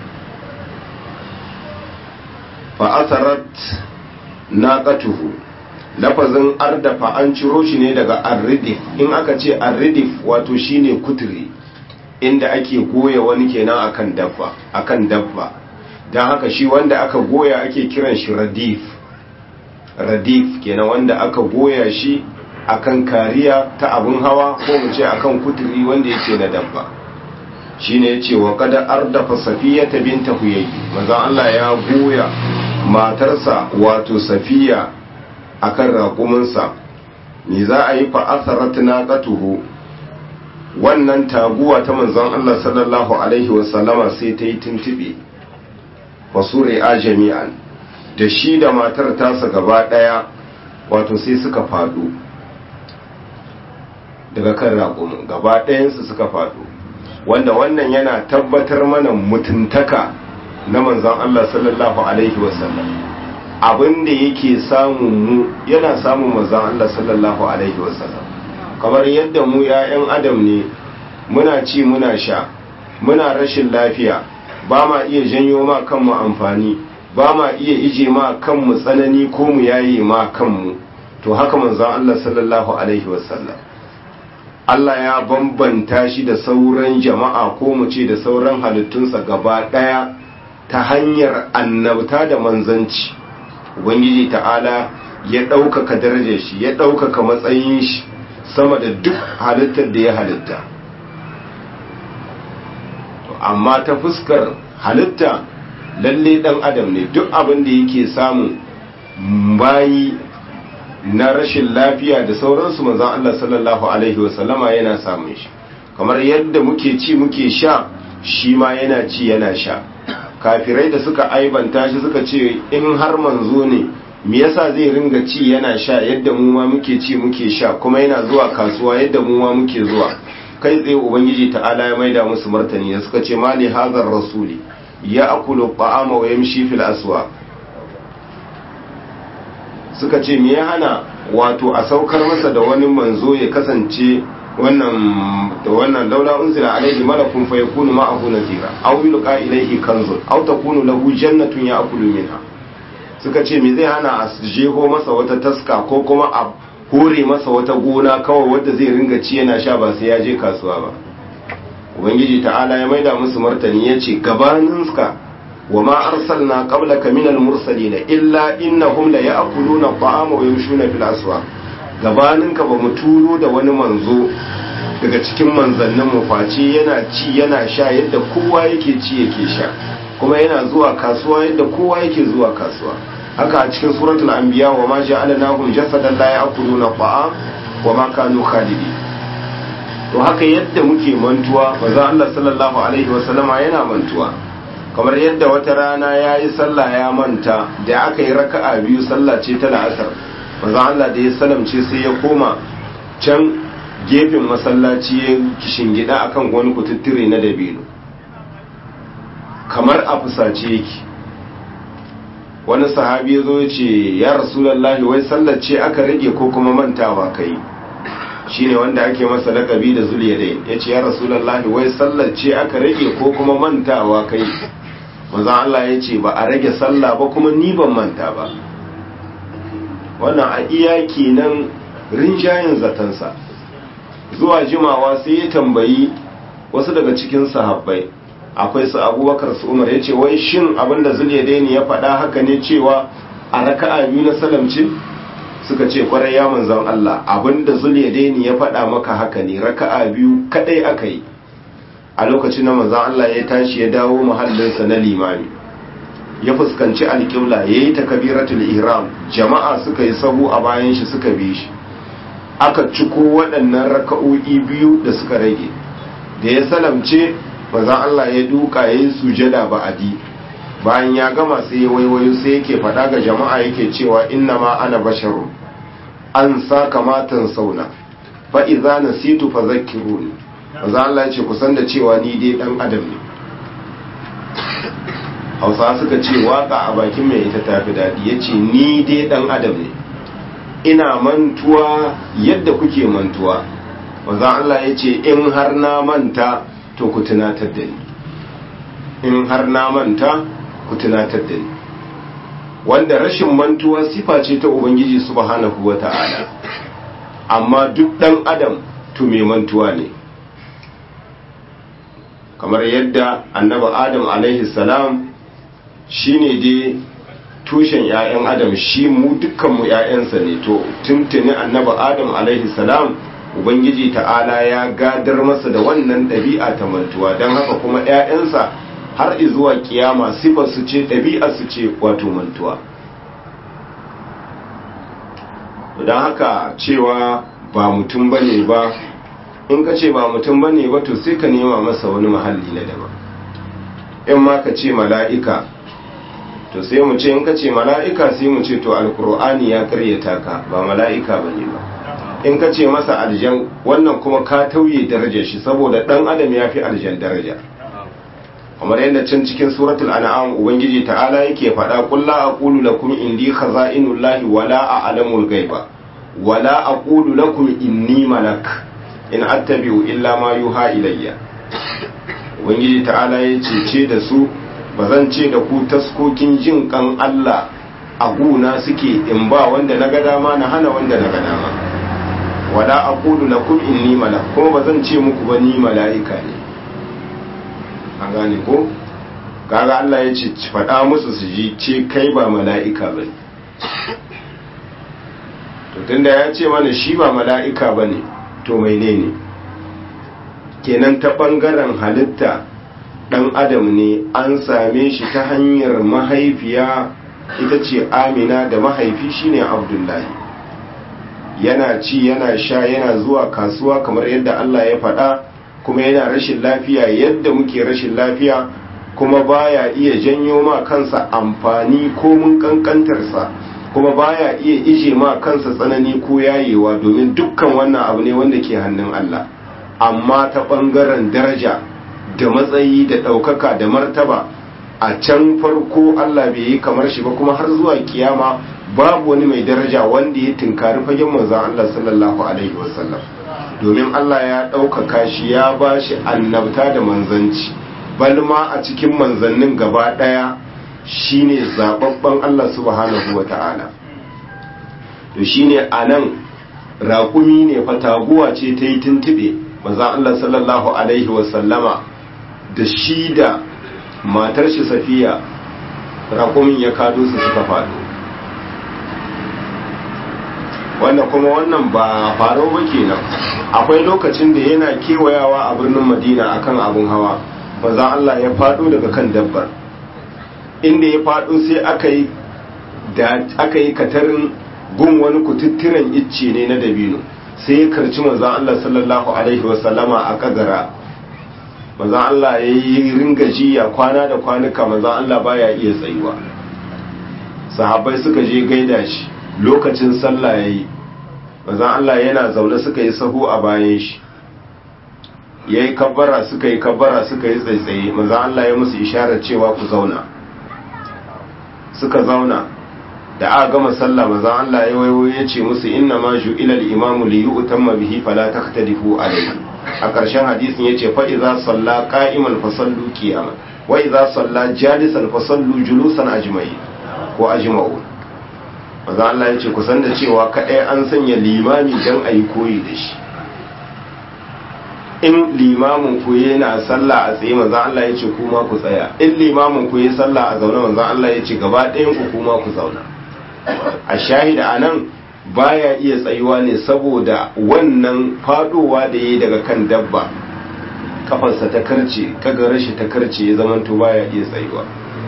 fa'asarat naqatuhu lafazin ardafa an ciro shi ne daga arridif in aka ce arridif wato shine kuturi inda ake goya wani kenan akan dabba akan dabba dan haka shi wanda aka goya ake kiran shi radif radif kenan wanda aka goya shi akan kariya ta abun hawa ko mu ce akan kuturi wanda yake na dabba shine yace wa qad ardafa safiyata binta huyay manzon Allah ya goya matarsa wato safiya akan raƙuminsa me za a yi fa'asarat naqatuhu wannan taguwa ta manzon Allah sallallahu alaihi wasallama sai ta yi tuntube wasure a jami'an da shi da matar tasa gaba ɗaya wato sai suka faɗo daga kan raƙumin gaba ɗayansu suka faɗo wanda wannan yana tabbatar mana mutuntaka na manzon Allah sallallahu alaihi wasallam abin da yake samun mu yana samun manzon Allah sallallahu alaihi wasallam kamar yadda mu ‘ya'yan adam ne muna ci muna sha muna rashin lafiya ba ma iya janyo ma kanmu amfani ba ma iya ije ma kanmu tsanani ko mu yaye ma kanmu to haka manzon Allah sallallahu alaihi wasallam Allah ya bambanta shi da sauran jama'a ko mu ce da sauran halittunsa gaba ɗaya ta hanyar annabta da manzanci ubangiji ta'ala ya ɗaukaka darajar shi ya ɗaukaka matsayin shi sama da duk halittar da ya halitta amma ta fuskar halitta lalle ɗan adam ne duk abin da yake samun bayi na rashin lafiya da sauransu manzan Allah sallallahu Alaihi wasallama yana samun shi kamar yadda muke ci muke sha shi ma yana ci yana sha kafirai da suka aibanta shi suka ce in har manzo ne me yasa zai ringa ci yana sha yadda mu ma muke ci muke sha kuma yana zuwa kasuwa yadda mu ma muke zuwa kai tsaye ubangiji ta'ala ya maida musu martani da suka ce mali hazar rasuli ya akulu ta'ama wa yamshi fil aswa suka ce me ya hana wato a saukar masa da wani manzo ya kasance wannan da wannan laula unzila alaihi malakun fa yakunu ma'ahu nazira aw yulqa ilayhi kanzun aw takunu lahu jannatun ya'kulu minha suka ce me zai hana a jeho masa wata taska ko kuma a hore masa wata gona kawai wadda zai ringa ci yana sha ba sai ya je kasuwa ba ubangiji ta'ala ya maida musu martani yace gabanin ka wa ma arsalna qablaka minal mursalin illa innahum la ya'kuluna at-ta'ama wa yamshuna fil aswaq gabaninka ba mu turo da wani manzo daga cikin manzannin mu face yana ci yana sha yadda kowa yake ci yake sha kuma yana zuwa kasuwa yadda kowa yake zuwa kasuwa haka a cikin suratul anbiya wa ma ja'alnahum jasadan la ya'kuluna ta'am wa ma kanu khalidi to haka yadda muke mantuwa manzo Allah sallallahu alaihi wa sallama yana mantuwa kamar yadda wata rana yayi sallah ya manta da aka yi raka'a biyu sallah ce ta la'asar manzo Allah da ya salamce sai ya koma can gefen masallaci ya kishingida akan wani kututture na dabino kamar a fusace yake wani sahabi ya zo ya ce ya rasulallahi wai sallar ce aka rage ko kuma mantawa kai shine wanda ake masa lakabi da zuliyadai ya ce ya rasulallahi wai sallar ce aka rage ko kuma mantawa kai manzon Allah ya ce ba a rage sallah ba kuma ni ban manta ba wannan a iya kenan rinjayen zatansa zuwa jimawa sai ya tambayi wasu daga cikin sahabbai akwai su abubakar su umar ya ce wai shin abinda zuliyadaini ya faɗa haka ne cewa a raka'a biyu na salamci suka ce kwarai ya manzan Allah abinda zuliyadaini ya faɗa maka haka ne raka'a biyu kadai aka yi a lokacin na manzan Allah ya tashi ya dawo mahallinsa na limami ya fuskanci alƙibla ya yi takabiratul ihram jama'a suka yi sahu a bayan shi suka bi shi aka ciko waɗannan raka'o'i biyu da suka rage da ya salamce manzan Allah ya duka ya yi sujada ba'adi bayan ya gama sai ya waiwayo sai yake faɗa ga jama'a yake cewa inna ma ana basharu an sa kamatan sauna fa idza nasitu fa zakkiruni manzan Allah ya ce kusan da cewa ni dai dan adam ne Hausa suka ce waka a bakin mai ita tafi daɗi ya ce ni dai dan adam ne ina mantuwa yadda kuke mantuwa manzan Allah ya ce in har na manta to ku tunatar da ni in har na manta ku tunatar da ni wanda rashin mantuwa sifa ce ta ubangiji subhanahu wata'ala amma duk dan adam to mai mantuwa ne kamar yadda annabi adam alaihi salam shine dai tushen 'ya'yan adam shi mu dukkanmu 'ya'yansa ne to tuntuni annabi adam alaihi salam ubangiji ta'ala ya gadar masa da wannan ɗabi'a ta mantuwa don haka kuma 'ya'yansa har zuwa kiyama sifar su ce ɗabi'a su ce wato mantuwa don haka cewa ba mutum bane ba in ka ce ba mutum bane ba to sai ka nema masa wani mahalli na daban in ma ka ce mala'ika to sai mu ce in ka ce mala'ika sai mu ce to alkur'ani ya karyata ka ba mala'ika bane ba in ka ce masa aljan wannan kuma ka tauye darajar shi saboda dan adam ya fi aljan daraja kamar yadda can cikin suratul an'am ubangiji ta'ala yake faɗa qul la aqulu lakum indi khaza'inullahi wala a'lamul ghaiba wala aqulu lakum inni malak in attabi'u illa ma yuha ilayya ubangiji ta'ala ya cece da su bazan ce da ku taskokin jin kan Allah a guna suke in ba wanda na ga dama na hana wanda na ga dama wala aqulu lakum inni malak kuma bazan ce muku ba ni mala'ika ne an gane ko kaga Allah ya ce faɗa musu su ji ce kai ba mala'ika bane to tunda ya ce mana shi ba mala'ika bane to mai ne ne kenan ta ɓangaren halitta ɗan adam ne an same shi ta hanyar mahaifiya ita ce amina da mahaifi shine abdullahi yana ci yana sha yana zuwa kasuwa kamar yadda Allah ya faɗa kuma yana rashin lafiya yadda muke rashin lafiya kuma baya iya janyo ma kansa amfani ko mun kankantarsa kuma baya iya ije ma kansa tsanani ko yayewa domin dukkan wannan abu ne wanda ke hannun Allah amma ta ɓangaren daraja da matsayi da ɗaukaka da martaba a can farko Allah bai yi kamar shi ba kuma har zuwa kiyama babu wani mai daraja wanda ya tunkari fagen manzon Allah sallallahu alaihi wasallam domin Allah ya ɗaukaka shi ya ba shi annabta da manzanci balma a cikin manzannin gaba ɗaya shine zababben Allah subhanahu wa ta'ala to shine a nan raƙumi ne fataguwa ce ta yi tuntuɓe manzan Allah sallallahu alaihi wasallama da shi da matar shi safiya raƙumin ya kado su suka faɗo wanda kuma wannan ba faro ba kenan akwai lokacin da yana kewayawa a birnin madina akan abun hawa manzan Allah ya faɗo daga kan dabbar inda ya faɗo sai aka yi da aka yi katarin gun wani kututturen icce ne na dabino sai ya karci manzan Allah sallallahu alaihi wasallama a kagara manzan Allah ya yi ringa jiya kwana da kwanuka manzan Allah baya iya tsayuwa sahabbai suka je gaida shi lokacin sallah ya yi manzan Allah yana zaune suka yi sahu a bayan shi ya yi kabbara suka yi kabbara suka yi tsaitsaye manzan Allah ya musu isharar cewa ku zauna suka zauna da aka gama sallah manzon Allah ya wayo ya ce musu inna ma ju'ila al-imamu li yu'tamma bihi fala taqtadifu alayhi a ƙarshen hadisin yace fa idza salla qa'iman fa sallu qiyaman wa idza salla jalisan fa sallu julusan ajma'i ko ajma'u manzon Allah ya ce ku san da cewa kadai an sanya limami dan ayi koyi da shi in limamin ku yana sallah a tsaye manzon Allah ya ce kuma ku tsaya in limamin ku yi sallah a zaune manzon Allah ya ce gaba ɗayan ku kuma ku zauna a shahida a nan baya iya tsayuwa ne saboda wannan fadowa da ya yi daga kan dabba kafarsa ta karce kaga rashi ta karce ya zamanto baya iya tsayuwa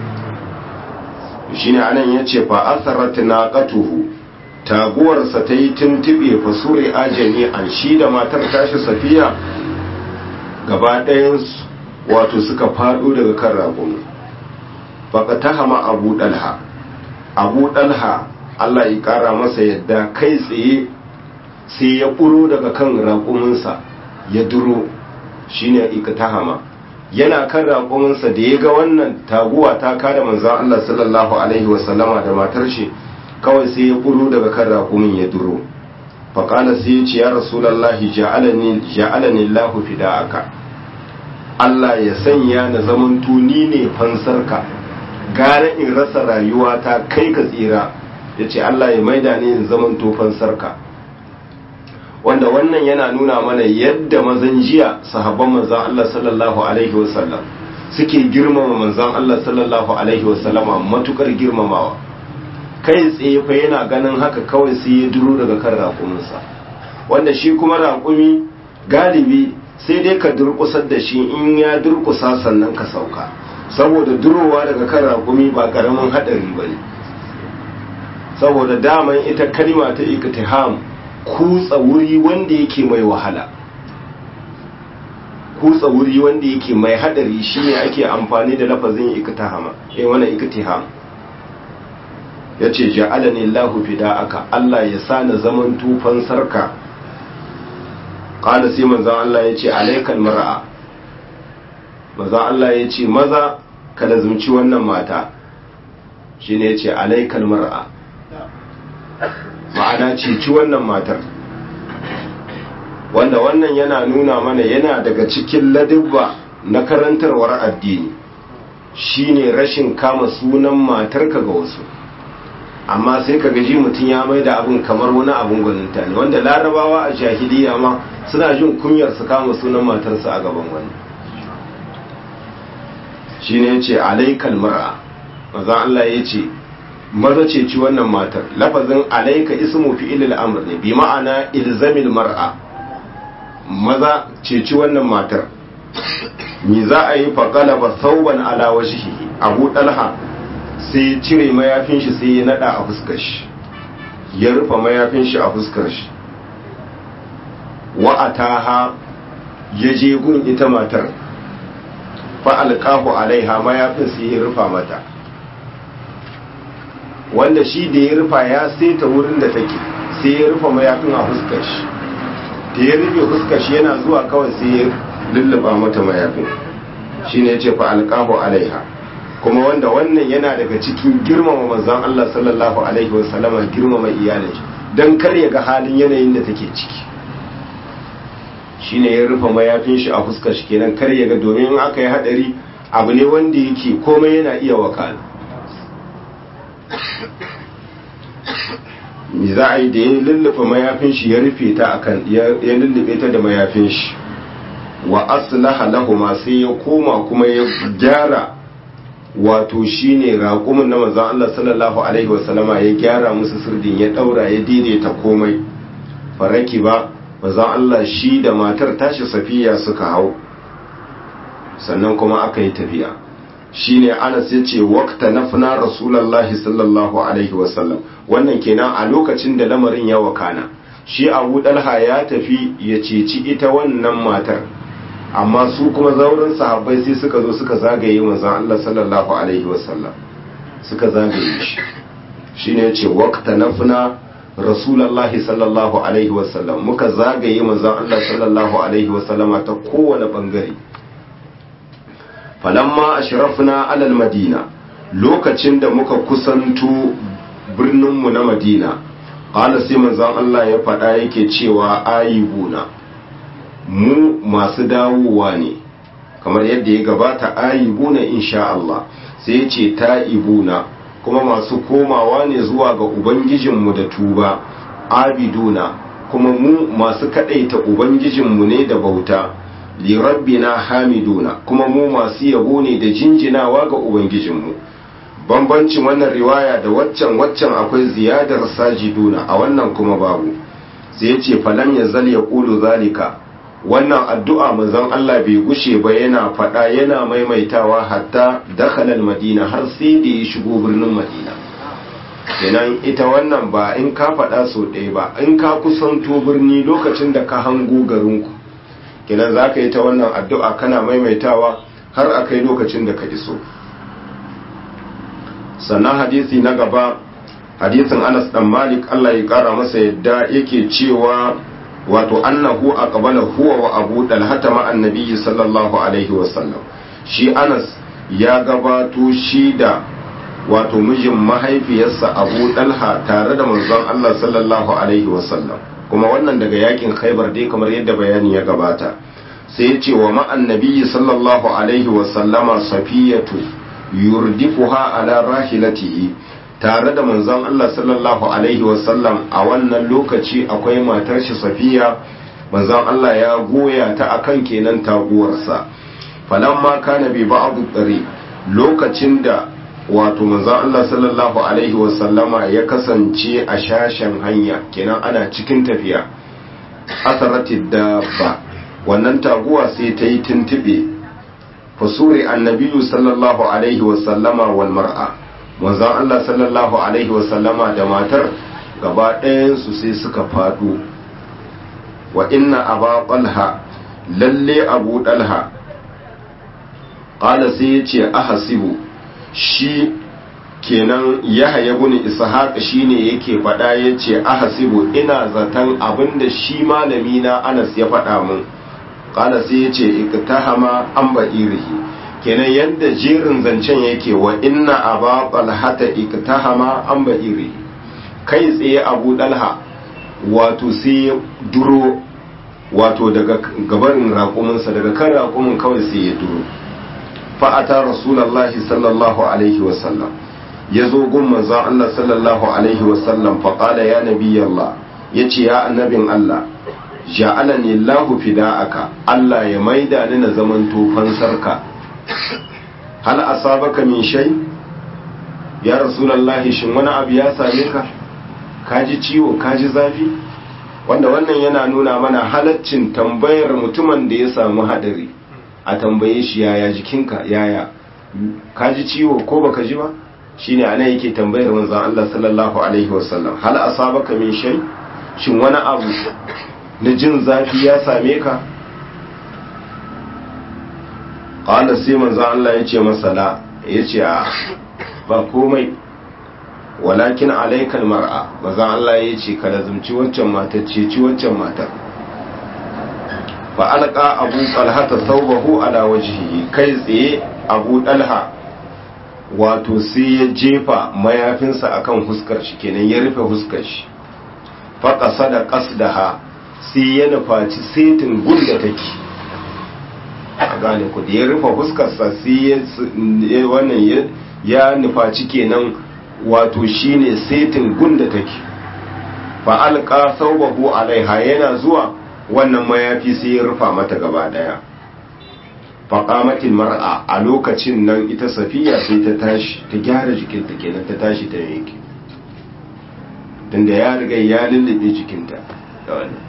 shine anan ya ce fa asarat naqatuhu taguwarsa ta yi tuntube fa sure ajami an shi da matar tashi safiya gaba ɗayan wato suka fado daga kan raƙumi faqatahama abu dalha abu dalha Allah ya kara masa yadda kai tsaye sai ya ƙuro daga kan raƙuminsa ya duro shine iktahama yana kan raƙuminsa da ya ga wannan taguwa ta kada manzon Allah sallallahu alaihi wasallama da matar shi kawai sai ya ƙuro daga kan raƙumin ya duro faƙala sai ya ce ya rasulallahi ja'alani ja'alani Allahu fida'aka Allah ya sanya na zamanto ni ne fansarka gara in rasa rayuwa ta kai ka tsira ya ce Allah ya maida ni in zaman tofan sarka wanda wannan yana nuna mana yadda mazan jiya sahabban manzan Allah sallallahu alaihi wasallam suke girmama manzan Allah sallallahu alaihi wasallama matukar girmamawa kai tsaye fa yana ganin haka kawai sai ya duro daga kan raƙuminsa wanda shi kuma raƙumi galibi sai dai ka durƙusar da shi in ya durƙusa sannan ka sauka saboda durowa daga kan raƙumi ba ƙaramin haɗari ba ne saboda daman ita kalima ta iktiham kutsa wuri wanda yake mai wahala kutsa wuri wanda yake mai haɗari shine ake amfani da lafazin iktihama eh wannan iktiham yace ja'alani Allahu fida'aka Allah ya sa na zaman tufan sarka qala sai manzon Allah yace alaikal mar'a manzon Allah yace maza ka lazumci wannan mata shine yace alaikal mar'a ma'ana ceci wannan matar wanda wannan yana nuna mana yana daga cikin ladubba na karantarwar addini shine rashin kama sunan matarka ga wasu amma sai ka gaji mutum ya mai da abin kamar wani abin gwaninta ne wanda larabawa a jahiliya ma suna jin kunyar su kama sunan matarsa a gaban wani shine yace alaikal mar'a maza Allah yace maza ce ci wannan matar lafazin alaika ismu fi'ilil amr ne bi ma'ana ilzamil mar'a maza ce ci wannan matar mi za a yi faqala ba sauban ala wajhihi abu dalha sai cire mayafin shi sai ya nada a fuskar shi ya rufe mayafin shi a fuskar shi wa ataha ya je gun ita matar fa alqahu alaiha mayafin sai ya rufa mata wanda shi da ya rufa ya saita wurin da take sai ya rufa mayafin a fuskar shi da ya rufe fuskar shi yana zuwa kawai sai ya lulluba mata mayafin shi ne ya ce fa alqahu alaiha kuma wanda wannan yana daga cikin girmama manzon Allah sallallahu alaihi wasallama girmama iyalin shi dan kar ya ga halin yanayin da take ciki shine ya rufe mayafin shi a fuskar shi kenan kar ya ga domin in aka yi hadari abu ne wanda yake komai yana iya wakala me za a yi da ya lullufe mayafin shi ya rufe ta akan ya lullube ta da mayafin shi wa aslaha lahuma sai ya koma kuma ya gyara wato shine raƙumin na manzon Allah sallallahu alaihi wasallama ya gyara musu sirdin ya daura ya daidaita komai faraki ba manzon Allah shi da matar tashi safiya suka hau sannan kuma aka yi tafiya shine Anas ya ce waqta nafna rasulullahi sallallahu alaihi wasallam wannan kenan a lokacin da lamarin ya wakana shi Abu Dalha ya tafi ya ceci ita wannan matar amma su kuma zaurin sahabbai sai suka zo suka zagaye manzon Allah sallallahu alaihi wasallam suka zagaye shi shine ya ce waqta nafna rasulullahi sallallahu alaihi wasallam muka zagaye manzon Allah sallallahu alaihi wasallama ta kowane bangare falamma ashrafna alal madina lokacin da muka kusanto birninmu na madina ƙala sai manzon Allah ya faɗa yake cewa ayibuna mu masu dawowa ne kamar yadda ya gabata ayibuna insha Allah sai ya ce ta'ibuna kuma masu komawa ne zuwa ga ubangijinmu da tuba abiduna kuma mu masu kadaita ubangijinmu ne da bauta li rabbina hamiduna kuma mu masu yabo ne da jinjinawa ga ubangijinmu bambancin wannan riwaya da waccan waccan akwai ziyadar sajiduna a wannan kuma babu sai ya ce falam ya zal ya ƙulu zalika wannan addu'a manzon Allah bai gushe ba yana faɗa yana maimaitawa hatta dakhalal madina har sai da ya shigo birnin madina kenan ita wannan ba in ka faɗa so ɗaya ba in ka kusanto birni lokacin da ka hango garinku kenan za ka yi ta wannan addu'a kana maimaitawa har a kai lokacin da ka iso sannan hadisi na gaba hadisin anas dan malik allah ya kara masa yadda yake cewa wato annahu aqbala huwa wa abu dalhata ma annabi sallallahu alaihi wasallam shi anas ya gabato shi da wato mijin mahaifiyarsa abu dalha tare da manzon allah sallallahu alaihi wasallam kuma wannan daga yakin khaibar dai kamar yadda bayani ya gabata sai ya ce wa ma annabi sallallahu alaihi wasallama safiyatu yurdifuha ala rahilatihi tare da manzon Allah sallallahu alaihi wasallam a wannan lokaci akwai matar shi safiya manzon Allah ya goya ta akan kenan taguwarsa falamma kana bi ba'd dari lokacin da wato manzon Allah sallallahu alaihi wasallama ya kasance a shashen hanya kenan ana cikin tafiya asaratid dabba wannan taguwa sai ta yi tuntube fasuri annabiyu sallallahu alaihi wasallama wal mar'a manzon Allah sallallahu alaihi wasallama da matar gaba ɗayansu sai suka fado wa inna aba talha lalle abu dalha qala sai yace ahasibu shi kenan yahya ibn ishaq shine yake faɗa yace ahasibu ina zaton abinda shi malami na Anas ya faɗa mun kala sai ya ce iktahama an ba'irihi kenan yadda jerin zancen yake wa inna aba talhata iktahama an ba'irihi kai tsaye abu dalha wato sai ya duro wato daga gabarin raƙuminsa daga kan raƙumin kawai sai ya duro fa'ata rasulallahi sallallahu alaihi wasallam ya zo gun manzon Allah sallallahu alaihi wasallam faƙala ya nabi Allah ya ce ya annabin Allah ja'alani Allahu fida'aka Allah ya maida ni na zaman tufan sarka hal asabaka min shay ya rasulullahi shin wani abu ya same ka kaji ciwo kaji zafi wanda wannan yana nuna mana halaccin tambayar mutumin da ya samu hadari a tambaye shi yaya jikinka yaya kaji ciwo ko baka ji ba shine ana yake tambayar manzon Allah sallallahu alaihi wasallam hal asabaka min shay shin wani abu na jin zafi ya same ka ƙala sai manzo Allah ya ce masala ya ce a ba komai walakin alaikal mar'a maza Allah ya ce ka lazumci waccan matar ceci waccan matar fa alqa abu talha thawbahu ala wajhihi kai tsaye abu dalha wato sai ya jefa mayafinsa akan huskar shi kenan ya rufe huskar shi fa qasada qasdaha sai ya nufaci setin gunda take a gane ku da ya rufe fuskarsa sai ya wannan ya nufaci kenan wato shine setin gunda take fa alqa thawbahu alaiha yana zuwa wannan mayafi sai ya rufa mata gaba daya fa qamatil mar'a a lokacin nan ita safiya sai ta tashi ta gyara jikinta kenan ta tashi ta yanke tunda ya riga ya lullube jikinta da wannan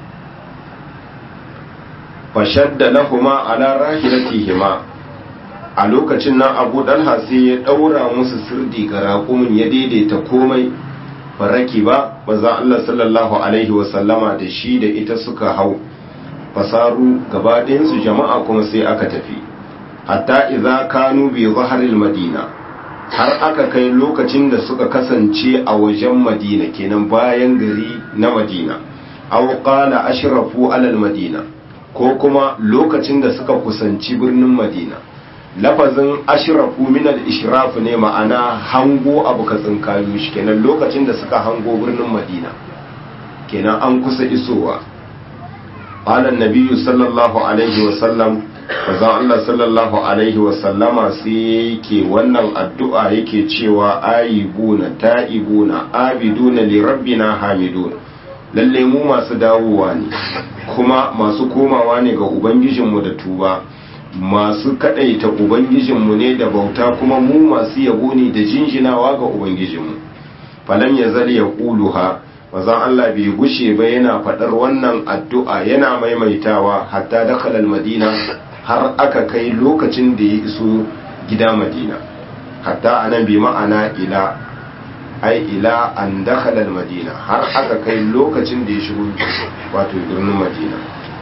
fashadda lahuma ala rahilatihima a lokacin nan abu dalha sai ya daura musu sirdi ga raƙumin ya daidaita komai faraki ba maza Allah sallallahu alaihi wasallama da shi da ita suka hau fasaru gaba su jama'a kuma sai aka tafi hatta idza kanu bi zaharil madina har aka kai lokacin da suka kasance a wajen madina kenan bayan gari na madina aw qala ashrafu alal madina ko kuma lokacin da suka kusanci birnin madina lafazin ashrafu min al-ishraf ne ma'ana hango abu ka tsinkayo shi kenan lokacin da suka hango birnin madina kenan an kusa isowa qala an-nabiy sallallahu alaihi wa sallam manzon Allah sallallahu alaihi wa sallama sai yake wannan addu'a yake cewa ayibuna ta'ibuna abiduna li rabbina hamidun lalle mu masu dawowa ne kuma masu komawa ne ga ubangijinmu da tuba masu kadaita ubangijinmu ne da bauta kuma mu masu yabo ne da jinjinawa ga ubangijinmu falan ya zali ya ƙuluha mazan Allah bai gushe ba yana faɗar wannan addu'a yana maimaitawa hatta dakhalal madina har aka kai lokacin da ya iso gida madina hatta anan bi ma'ana ila ai ila an dakhalal madina har aka kai lokacin da ya shigo wato birnin madina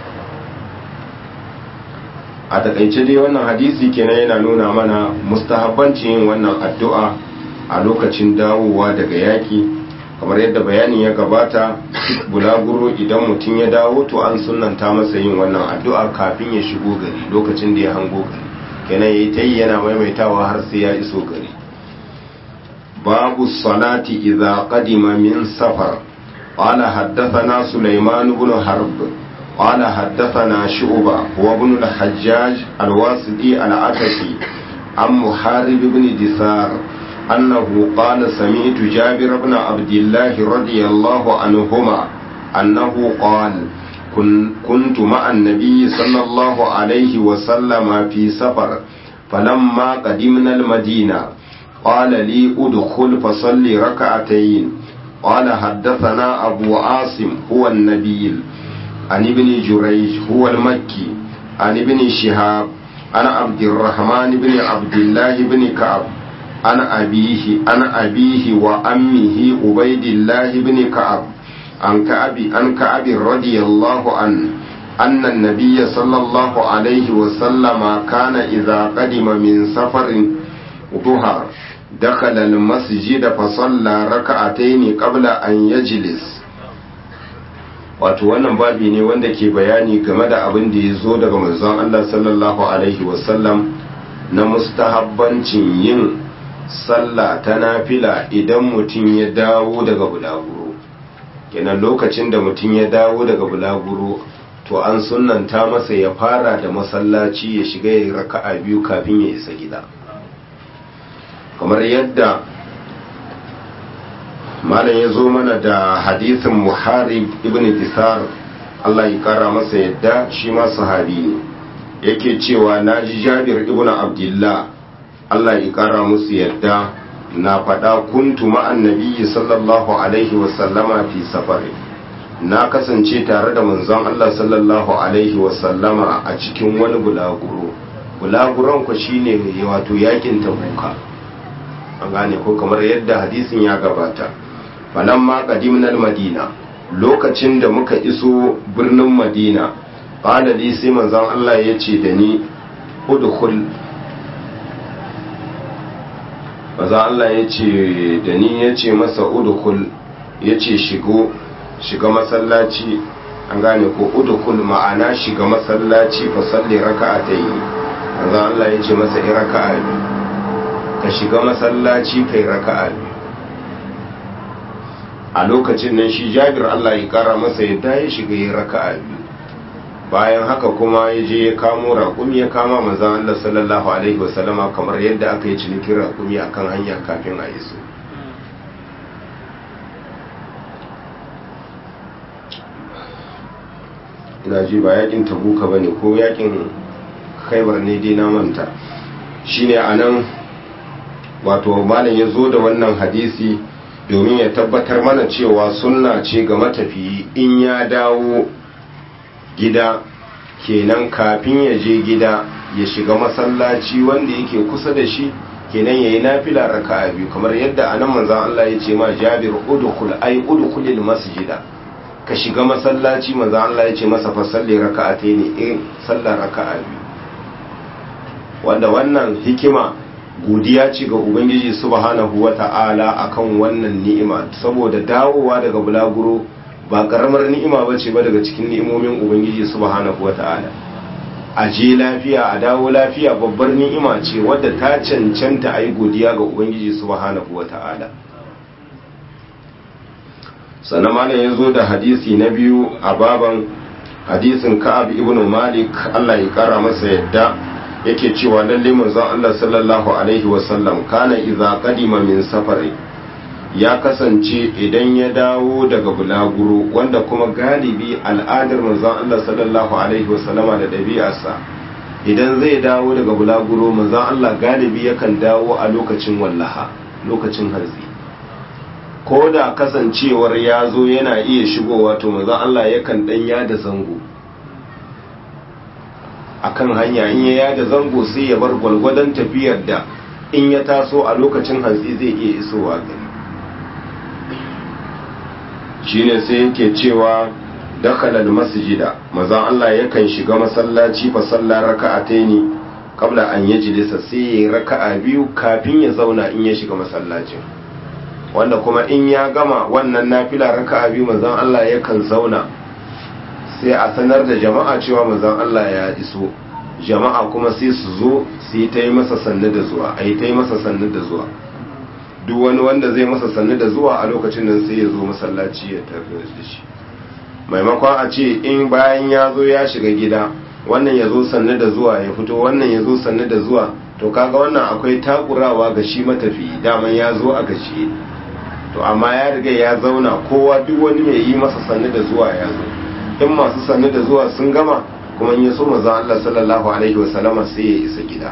a takaice dai wannan hadisi kenan yana nuna mana mustahabbancin yin wannan addu'a a lokacin dawowa daga yaki kamar yadda bayanin ya gabata bulaguro idan mutum ya dawo to an sunanta masa yin wannan addu'a kafin ya shigo gari lokacin da ya hango gari kenan yayi ta yi yana maimaitawa har sai ya iso gari babu salati idza qadima min safar qala haddathana sulaiman ibn harb قال حدثنا شعبة هو ابن الحجاج الواسطي العتكي عن محارب بن دثار أنه قال سمعت جابر بن عبد الله رضي الله عنهما أنه قال كن كنت مع النبي صلى الله عليه وسلم في سفر فلما قدمنا المدينة قال لي ادخل فصل ركعتين قال حدثنا أبو عاصم هو النبيل عن ابن جريج هو المكي عن ابن شهاب عن عبد الرحمن بن عبد الله بن كعب عن أبيه عن أبيه وأمه عبيد الله بن كعب عن كعب عن كعب رضي الله عنه أن النبي صلى الله عليه وسلم كان إذا قدم من سفر ظهر دخل المسجد فصلى ركعتين قبل أن يجلس wato wannan babi ne wanda ke bayani game da abin da ya zo daga manzon Allah sallallahu alaihi wasallam na mustahabbancin yin sallah ta nafila idan mutum ya dawo daga bulaguro kenan lokacin da mutum ya dawo daga bulaguro to an sunanta masa ya fara da masallaci ya shiga ya raka'a biyu kafin ya isa gida kamar yadda malam ya zo mana da hadisin muharib ibn disar Allah ya kara masa yadda shi ma sahabi ne yake cewa na ji jabir ibn abdullah Allah ya kara musu yadda na faɗa kuntu ma'an nabiyyi sallallahu alaihi wasallama fi safari na kasance tare da manzon Allah sallallahu alaihi wasallama a cikin wani bulaguro bulaguron ku shine wato yakin tabuka an gane ko kamar yadda hadisin ya gabata falamma qadimnal madina lokacin da muka iso birnin madina qala li sai manzon Allah ya ce da ni udkhul manzon Allah ya ce da ni ya ce masa udkhul ya ce shigo shiga masallaci an gane ko udkhul ma'ana shiga masallaci fa salli raka'atayn manzon Allah ya ce masa i raka'a ka shiga masallaci kai raka'a biyu a lokacin nan shi jabir Allah ya kara masa yadda ya shiga ya raka'a biyu bayan haka kuma ya je ya kamo raƙumi ya kama manzan Allah sallallahu alaihi wasallama kamar yadda aka yi cinikin raƙumi akan hanya kafin a iso ina ji ba yakin tabuka ba ne ko yakin khaibar ne dai na manta shine a nan wato malam ya zo da wannan hadisi domin ya tabbatar mana cewa sunna ce ga matafiyi in ya dawo gida kenan kafin ya je gida ya shiga masallaci wanda yake kusa da shi kenan yayi nafila raka'a biyu kamar yadda anan manzon Allah ya ce ma Jabir udkhul ay udkhulil masjida ka shiga masallaci manzon Allah ya ce masa fa salli raka'ataini in sallar raka'a biyu wanda wannan hikima godiya ce ga ubangiji subhanahu wata'ala akan wannan ni'ima saboda dawowa daga bulaguro ba karamar ni'ima ba ce ba daga cikin ni'imomin ubangiji subhanahu wata'ala a je lafiya a dawo lafiya babbar ni'ima ce wadda ta cancanta a yi godiya ga ubangiji subhanahu wa ta'ala sannan malam ya zo da hadisi na biyu a baban hadisin ka'ab ibn malik Allah ya kara masa yadda yake cewa lalle manzon Allah sallallahu alaihi wasallam kana idza qadima min safari ya kasance idan ya dawo daga bulaguro wanda kuma galibi al'adar manzon Allah sallallahu alaihi wasallama da ɗabi'arsa idan zai dawo daga bulaguro manzon Allah galibi yakan dawo a lokacin wallaha lokacin harzi ko da kasancewar ya zo yana iya shigowa to manzon Allah yakan dan yada zango akan hanya in ya yada zango sai ya bar gwalgwadon tafiyar da in ya taso a lokacin hantsi zai iya isowa gari shine sai yake cewa dakhala masjida mazan Allah yakan shiga masallaci fa salla raka'ataini qabla an yajlisa sai yayi raka'a biyu kafin ya zauna in ya shiga masallacin wanda kuma in ya gama wannan nafila raka'a biyu mazan Allah yakan zauna sai a sanar da jama'a cewa mazan Allah ya iso jama'a kuma sai su zo su yi ta yi masa sannu da zuwa a yi ta yi masa sannu da zuwa duk wani wanda zai masa sannu da zuwa a lokacin nan sai ya zo masallaci ya tafi da shi maimakon a ce in bayan ya zo ya shiga gida wannan ya zo sannu da zuwa ya fito wannan ya zo sannu da zuwa to kaga wannan akwai takurawa ga shi matafi daman ya zo a gashi to amma ya riga ya zauna kowa duk wani mai yi masa sannu da zuwa ya zo in masu sannu da zuwa sun gama kuma in ya so manzon Allah sallallahu alaihi wasallama sai ya isa gida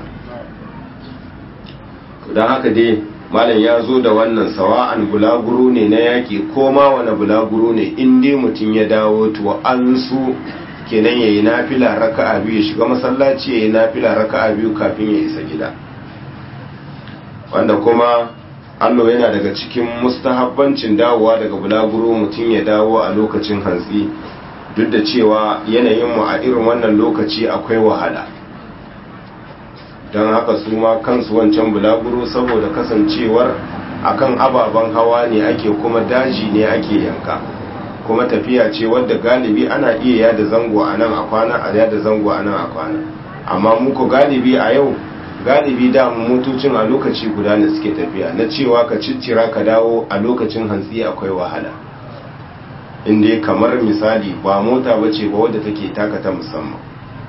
to dan haka dai malam ya zo da wannan sawa'an bulaguro ne na yaƙi ko ma wani bulaguro ne in dai mutum ya dawo to an su kenan yayi nafila raka'a biyu ya shiga masallaci yayi nafila raka'a biyu kafin ya isa gida wanda kuma allo yana daga cikin mustahabbancin dawowa daga bulaguro mutum ya dawo a lokacin hantsi duk da cewa yanayin mu a irin wannan lokaci akwai wahala don haka su ma kansu wancan bulaguro saboda kasancewar akan ababen hawa ne ake kuma daji ne ake yanka kuma tafiya ce wadda galibi ana iya yada zango a nan a kwana a yada zango a nan a kwana amma muku galibi a yau galibi da motocin a lokaci guda ne suke tafiya na cewa ka ciccira ka dawo a lokacin hantsi akwai wahala inda kamar misali ba mota bace ba wadda take taka ta musamman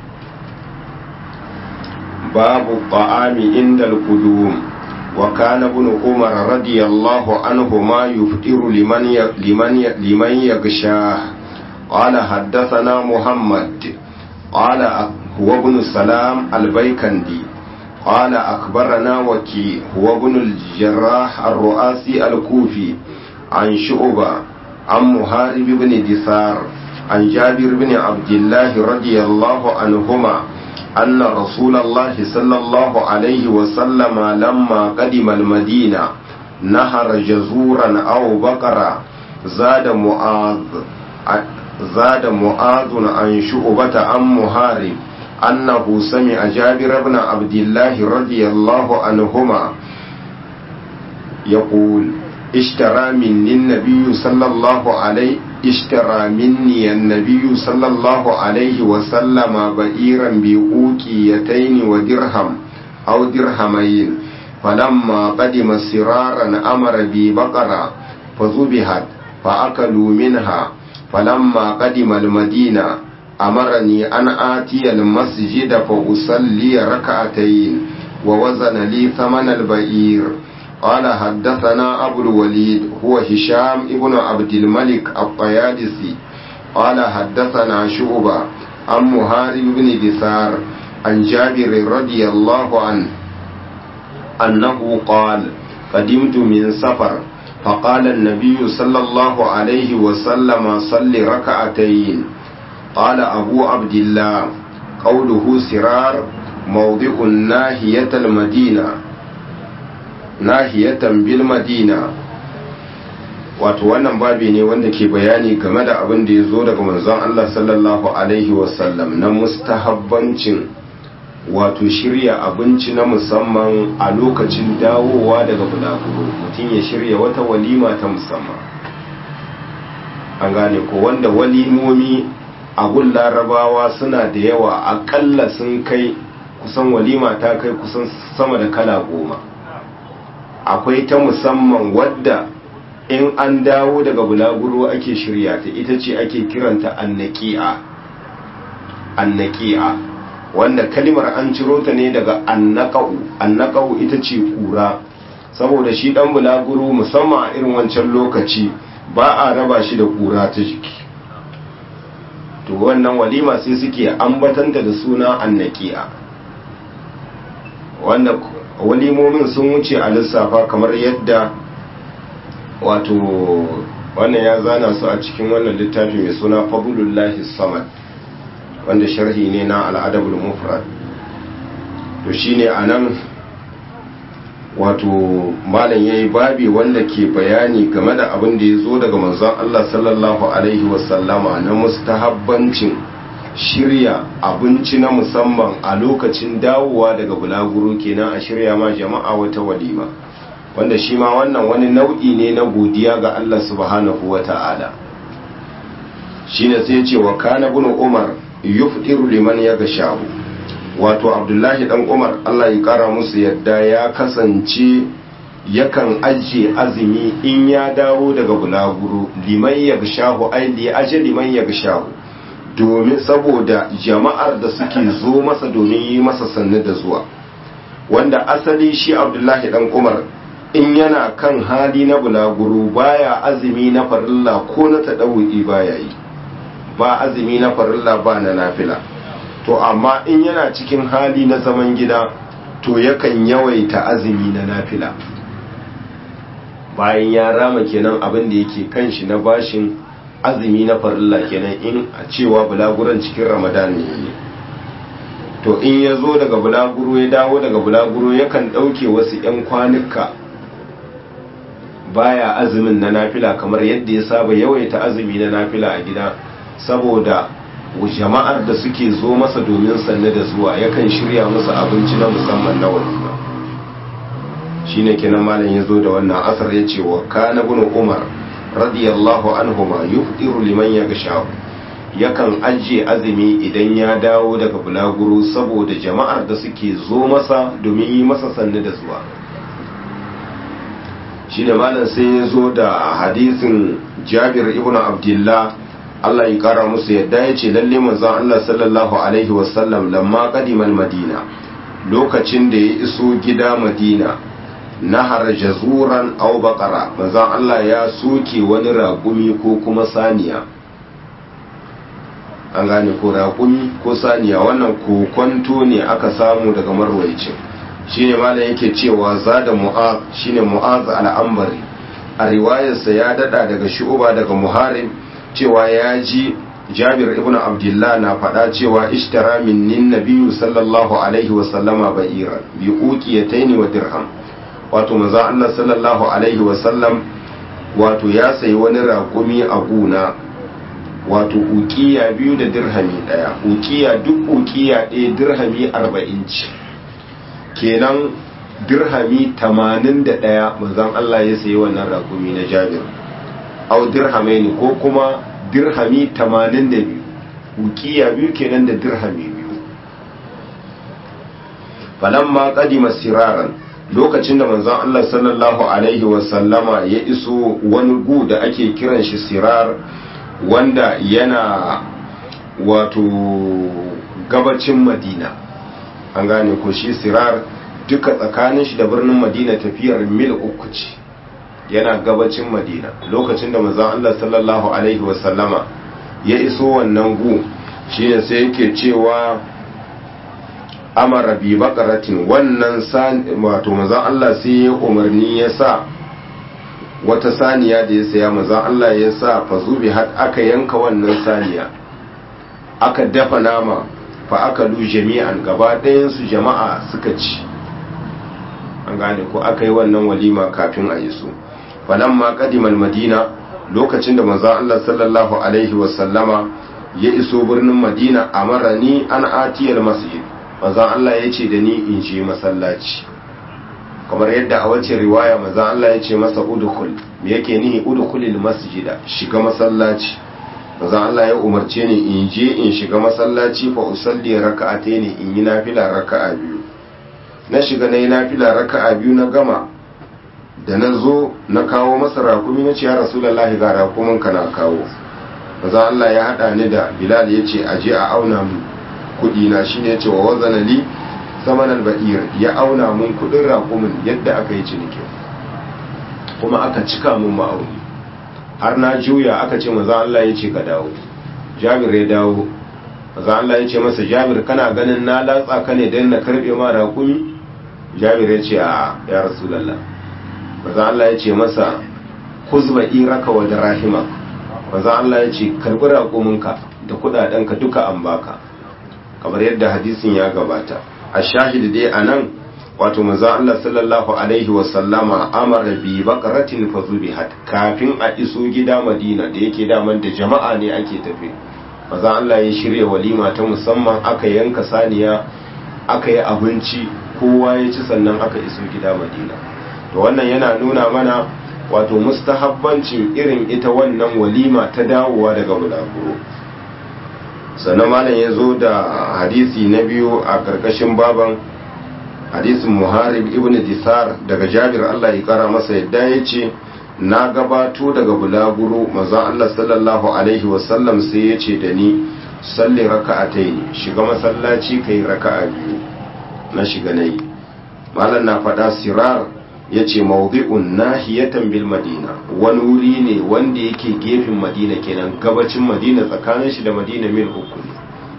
باب الطعام عند القدوم وكان ابن عمر رضي الله عنهما يفطر لمن لمن لمن يغشاه قال حدثنا محمد قال هو ابن سلام البيكندي قال أخبرنا وكي هو ابن الجراح الرؤاسي الكوفي عن شعبة عن محارب بن دثار عن جابر بن عبد الله رضي الله عنهما أن رسول الله صلى الله عليه وسلم لما قدم المدينة نهر جزورا أو بقرة زاد معاذ زاد معاذ عن شعبة عن محارب أنه سمع جابر بن عبد الله رضي الله عنهما يقول اشترى مني النبي صلى الله عليه اشترى مني النبي صلى الله عليه وسلم بئيرا بأوكيتين ودرهم أو درهمين فلما قدم سرارا أمر ببقرة فذبحت فأكلوا منها فلما قدم المدينة أمرني أن آتي المسجد فأصلي ركعتين ووزن لي ثمن البئير قال حدثنا أبو الوليد هو هشام ابن عبد الملك الطيالسي قال حدثنا شعبة عن مهارب بن دثار عن جابر رضي الله عنه أنه قال قدمت من سفر فقال النبي صلى الله عليه وسلم صل ركعتين قال أبو عبد الله قوله سرار موضع ناهية المدينة nahiyatan bil madina wato wannan babi ne wanda ke bayani game da abin da ya zo daga manzon Allah sallallahu alaihi wasallam na mustahabbancin wato shirya abinci na musamman a lokacin dawowa daga bulaguro mutum ya shirya wata walima ta musamman an gane ko wanda walimomi abun larabawa suna da yawa akalla sun kai kusan walima ta kai kusan sama da kala goma akwai ta musamman wadda in an dawo daga bulaguro ake shirya ta ita ce ake kiranta annaki'a annaki'a wanda kalimar an ciro ta ne daga annaqau annaqau ita ce kura saboda shi dan bulaguro musamman a irin wancan lokaci ba a raba shi da kura ta jiki to wannan walima sai suke ambatanta da suna annaki'a wanda walimomin sun wuce a lissafa kamar yadda wato wannan ya zana su a cikin wannan littafi mai suna fadlullahi samad wanda sharhi ne na al'adabul mufrad to shine anan wato malam yayi babi wanda ke bayani game da abin da ya zo daga manzon Allah sallallahu alaihi wasallama na mustahabbancin shirya abinci na musamman a lokacin dawowa daga bulaguro kenan a shirya ma jama'a wata walima wanda shi ma wannan wani nau'i ne na godiya ga Allah subhanahu wa ta'ala shi ne sai ce wa kana bin umar yufdiru liman ya gashahu wato abdullahi dan umar Allah ya kara musu yadda ya kasance yakan ajiye azumi in ya dawo daga bulaguro liman ya gashahu ai li aje liman ya gashahu domin saboda jama'ar da suke zo masa domin yi masa sannu da zuwa wanda asali shi abdullahi dan umar in yana kan hali na bulaguro baya azumi na farilla ko na taɗawu'i baya yi ba azumi na farilla ba na nafila to amma in yana cikin hali na zaman gida to yakan yawaita azumi na nafila bayan ya rama kenan abin da yake kan shi na bashin azumi na farilla kenan in a cewa bulaguran cikin ramadan ne to in ya zo daga bulaguro ya dawo daga bulaguro yakan ɗauke wasu 'yan kwanuka baya azumin na nafila kamar yadda ya saba yawaita azumi na nafila a gida saboda jama'ar da suke zo masa domin sanne da zuwa yakan shirya musu abinci na musamman na walima shine kenan malam ya zo da wannan asar ya ce wa kana bin umar radiyallahu anhuma yufdiru liman yagsha yakan ajiye azumi idan ya dawo daga bulaguro saboda jama'ar da suke zo masa domin yi masa sanne da zuwa shi ne malam sai ya zo da hadisin jabir ibn abdullah Allah ya kara musu yadda ya ce lalle manzon Allah sallallahu alaihi wasallam lamma qadimal madina lokacin da ya iso gida madina nahar jazuran aw baqara manzon Allah ya soke wani raƙumi ko kuma saniya an gane ko raƙumi ko saniya wannan kokonto ne aka samu daga marwaicin shine malam yake cewa zada mu'az shine mu'az al'ambari a riwayarsa ya dada daga shu'uba daga muharib cewa ya ji jabir ibn abdullah na faɗa cewa ishtara minnin nabiyyu sallallahu alaihi wa sallama ba'iran bi uqiyataini wa dirham wato manzo Allah sallallahu alaihi wa sallam wato ya sayi wani raƙumi a guna wato uqiya biyu da dirhami daya uqiya duk uqiya ɗaya dirhami 40 ce kenan dirhami 81 manzon Allah ya sayi wannan rakumi na Jabir au dirhamai ne ko kuma dirhami 82 ukiya biyu kenan da dirhami biyu falamma qadima siraran lokacin da manzon Allah sallallahu alaihi wasallama ya iso wani gu da ake kiran shi sirar wanda yana wato gabacin Madina an gane ko shi sirar duka tsakanin shi da birnin madina tafiyar mil uku ce yana gabacin madina lokacin da manzon Allah sallallahu alaihi wasallama ya iso wannan gu shine sai yake cewa amara bi bakaratin wannan wato manzon Allah sai ya umarni ya sa wata saniya da ya saya manzon Allah ya sa fazubi har aka yanka wannan saniya aka dafa nama fa aka lu jami'an gaba ɗayansu jama'a suka ci an gane ko aka yi wannan walima kafin a yi su falamma qadimal madina lokacin da manzon Allah sallallahu alaihi wasallama ya iso birnin madina amarani an atiyal masjid manzon Allah ya ce da ni in je masallaci kamar yadda a wace riwaya manzon Allah ya ce masa udkhul me yake nihi udkhulil masjida shiga masallaci manzon Allah ya umarce ni in je in shiga masallaci fa usalli raka'atayn in yi nafila raka'a biyu na shiga nayi nafila raka'a biyu na gama da na zo na kawo masa rakumi na ce ya rasulullahi ga rakumin ka na kawo manzon Allah ya hada ni da Bilal ya ce aje a auna mu kudi na shine ya ce wa wazana li saman al-ba'ir ya auna mun kudin rakumin yadda aka yi ciniki kuma aka cika mun ma'auni har na juya aka ce maza Allah ya ce ka dawo jabir ya dawo maza Allah ya ce masa jabir kana ganin na latsa ka ne don na karbe ma rakumi jabir ya ce a ya rasulallah maza Allah ya ce masa kuzba iraka wa rahima maza Allah ya ce karbi rakuminka da kudadenka duka an baka kamar yadda hadisin ya gabata a shahid dai a nan wato manzon Allah sallallahu alaihi wasallama amara bi baqaratin fazubihat kafin a iso gida Madina da yake daman da jama'a ne ake tafi manzon Allah ya shirya walima ta musamman aka yanka saniya aka yi abinci kowa ya ci sannan aka iso gida Madina to wannan yana nuna mana wato mustahabbancin irin ita wannan walima ta dawowa daga bulaguro sannan malam ya zo da hadisi na biyu a karkashin baban hadisin muharib ibn disar daga jabir Allah ya kara masa yadda ya ce na gabato daga bulaguro mazan Allah sallallahu alaihi wasallam sai ya ce da ni salli raka'atai ne shiga masallaci kai raka'a biyu na shiga nayi malam na faɗa sirar ya ce mawdi'un nahiyatan bil madina wani wuri ne wanda yake gefen madina kenan gabacin madina tsakanin shi da madina mil uku ne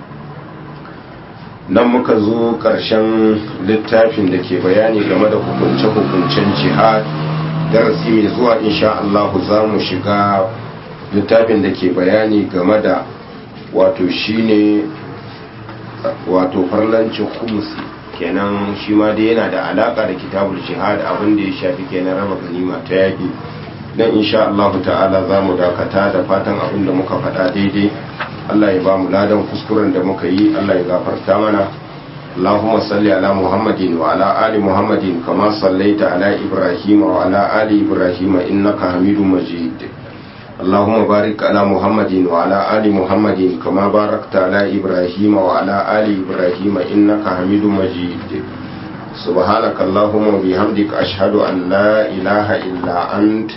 nan muka zo ƙarshen littafin da ke bayani game da hukunce-hukuncen jihad darasi mai zuwa insha Allah za mu shiga littafin da ke bayani game da wato shine wato farlancin humusi kenan shi ma dai yana da alaka da kitabul jihad abin da ya shafi kenan raba ganima ta yaki dan insha Allah ta'ala za mu dakata da fatan abin da muka faɗa daidai Allah ya ba mu ladan kuskuren da muka yi Allah ya gafarta mana اللهم صل على محمد وعلى آل محمد كما صليت على إبراهيم وعلى آل إبراهيم إنك حميد مجيد اللهم بارك على محمد وعلى آل محمد كما باركت على إبراهيم وعلى آل إبراهيم إنك حميد مجيد سبحانك اللهم وبحمدك أشهد أن لا إله إلا أنت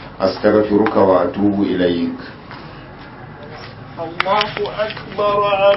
أستغفرك وأتوب إليك الله أكبر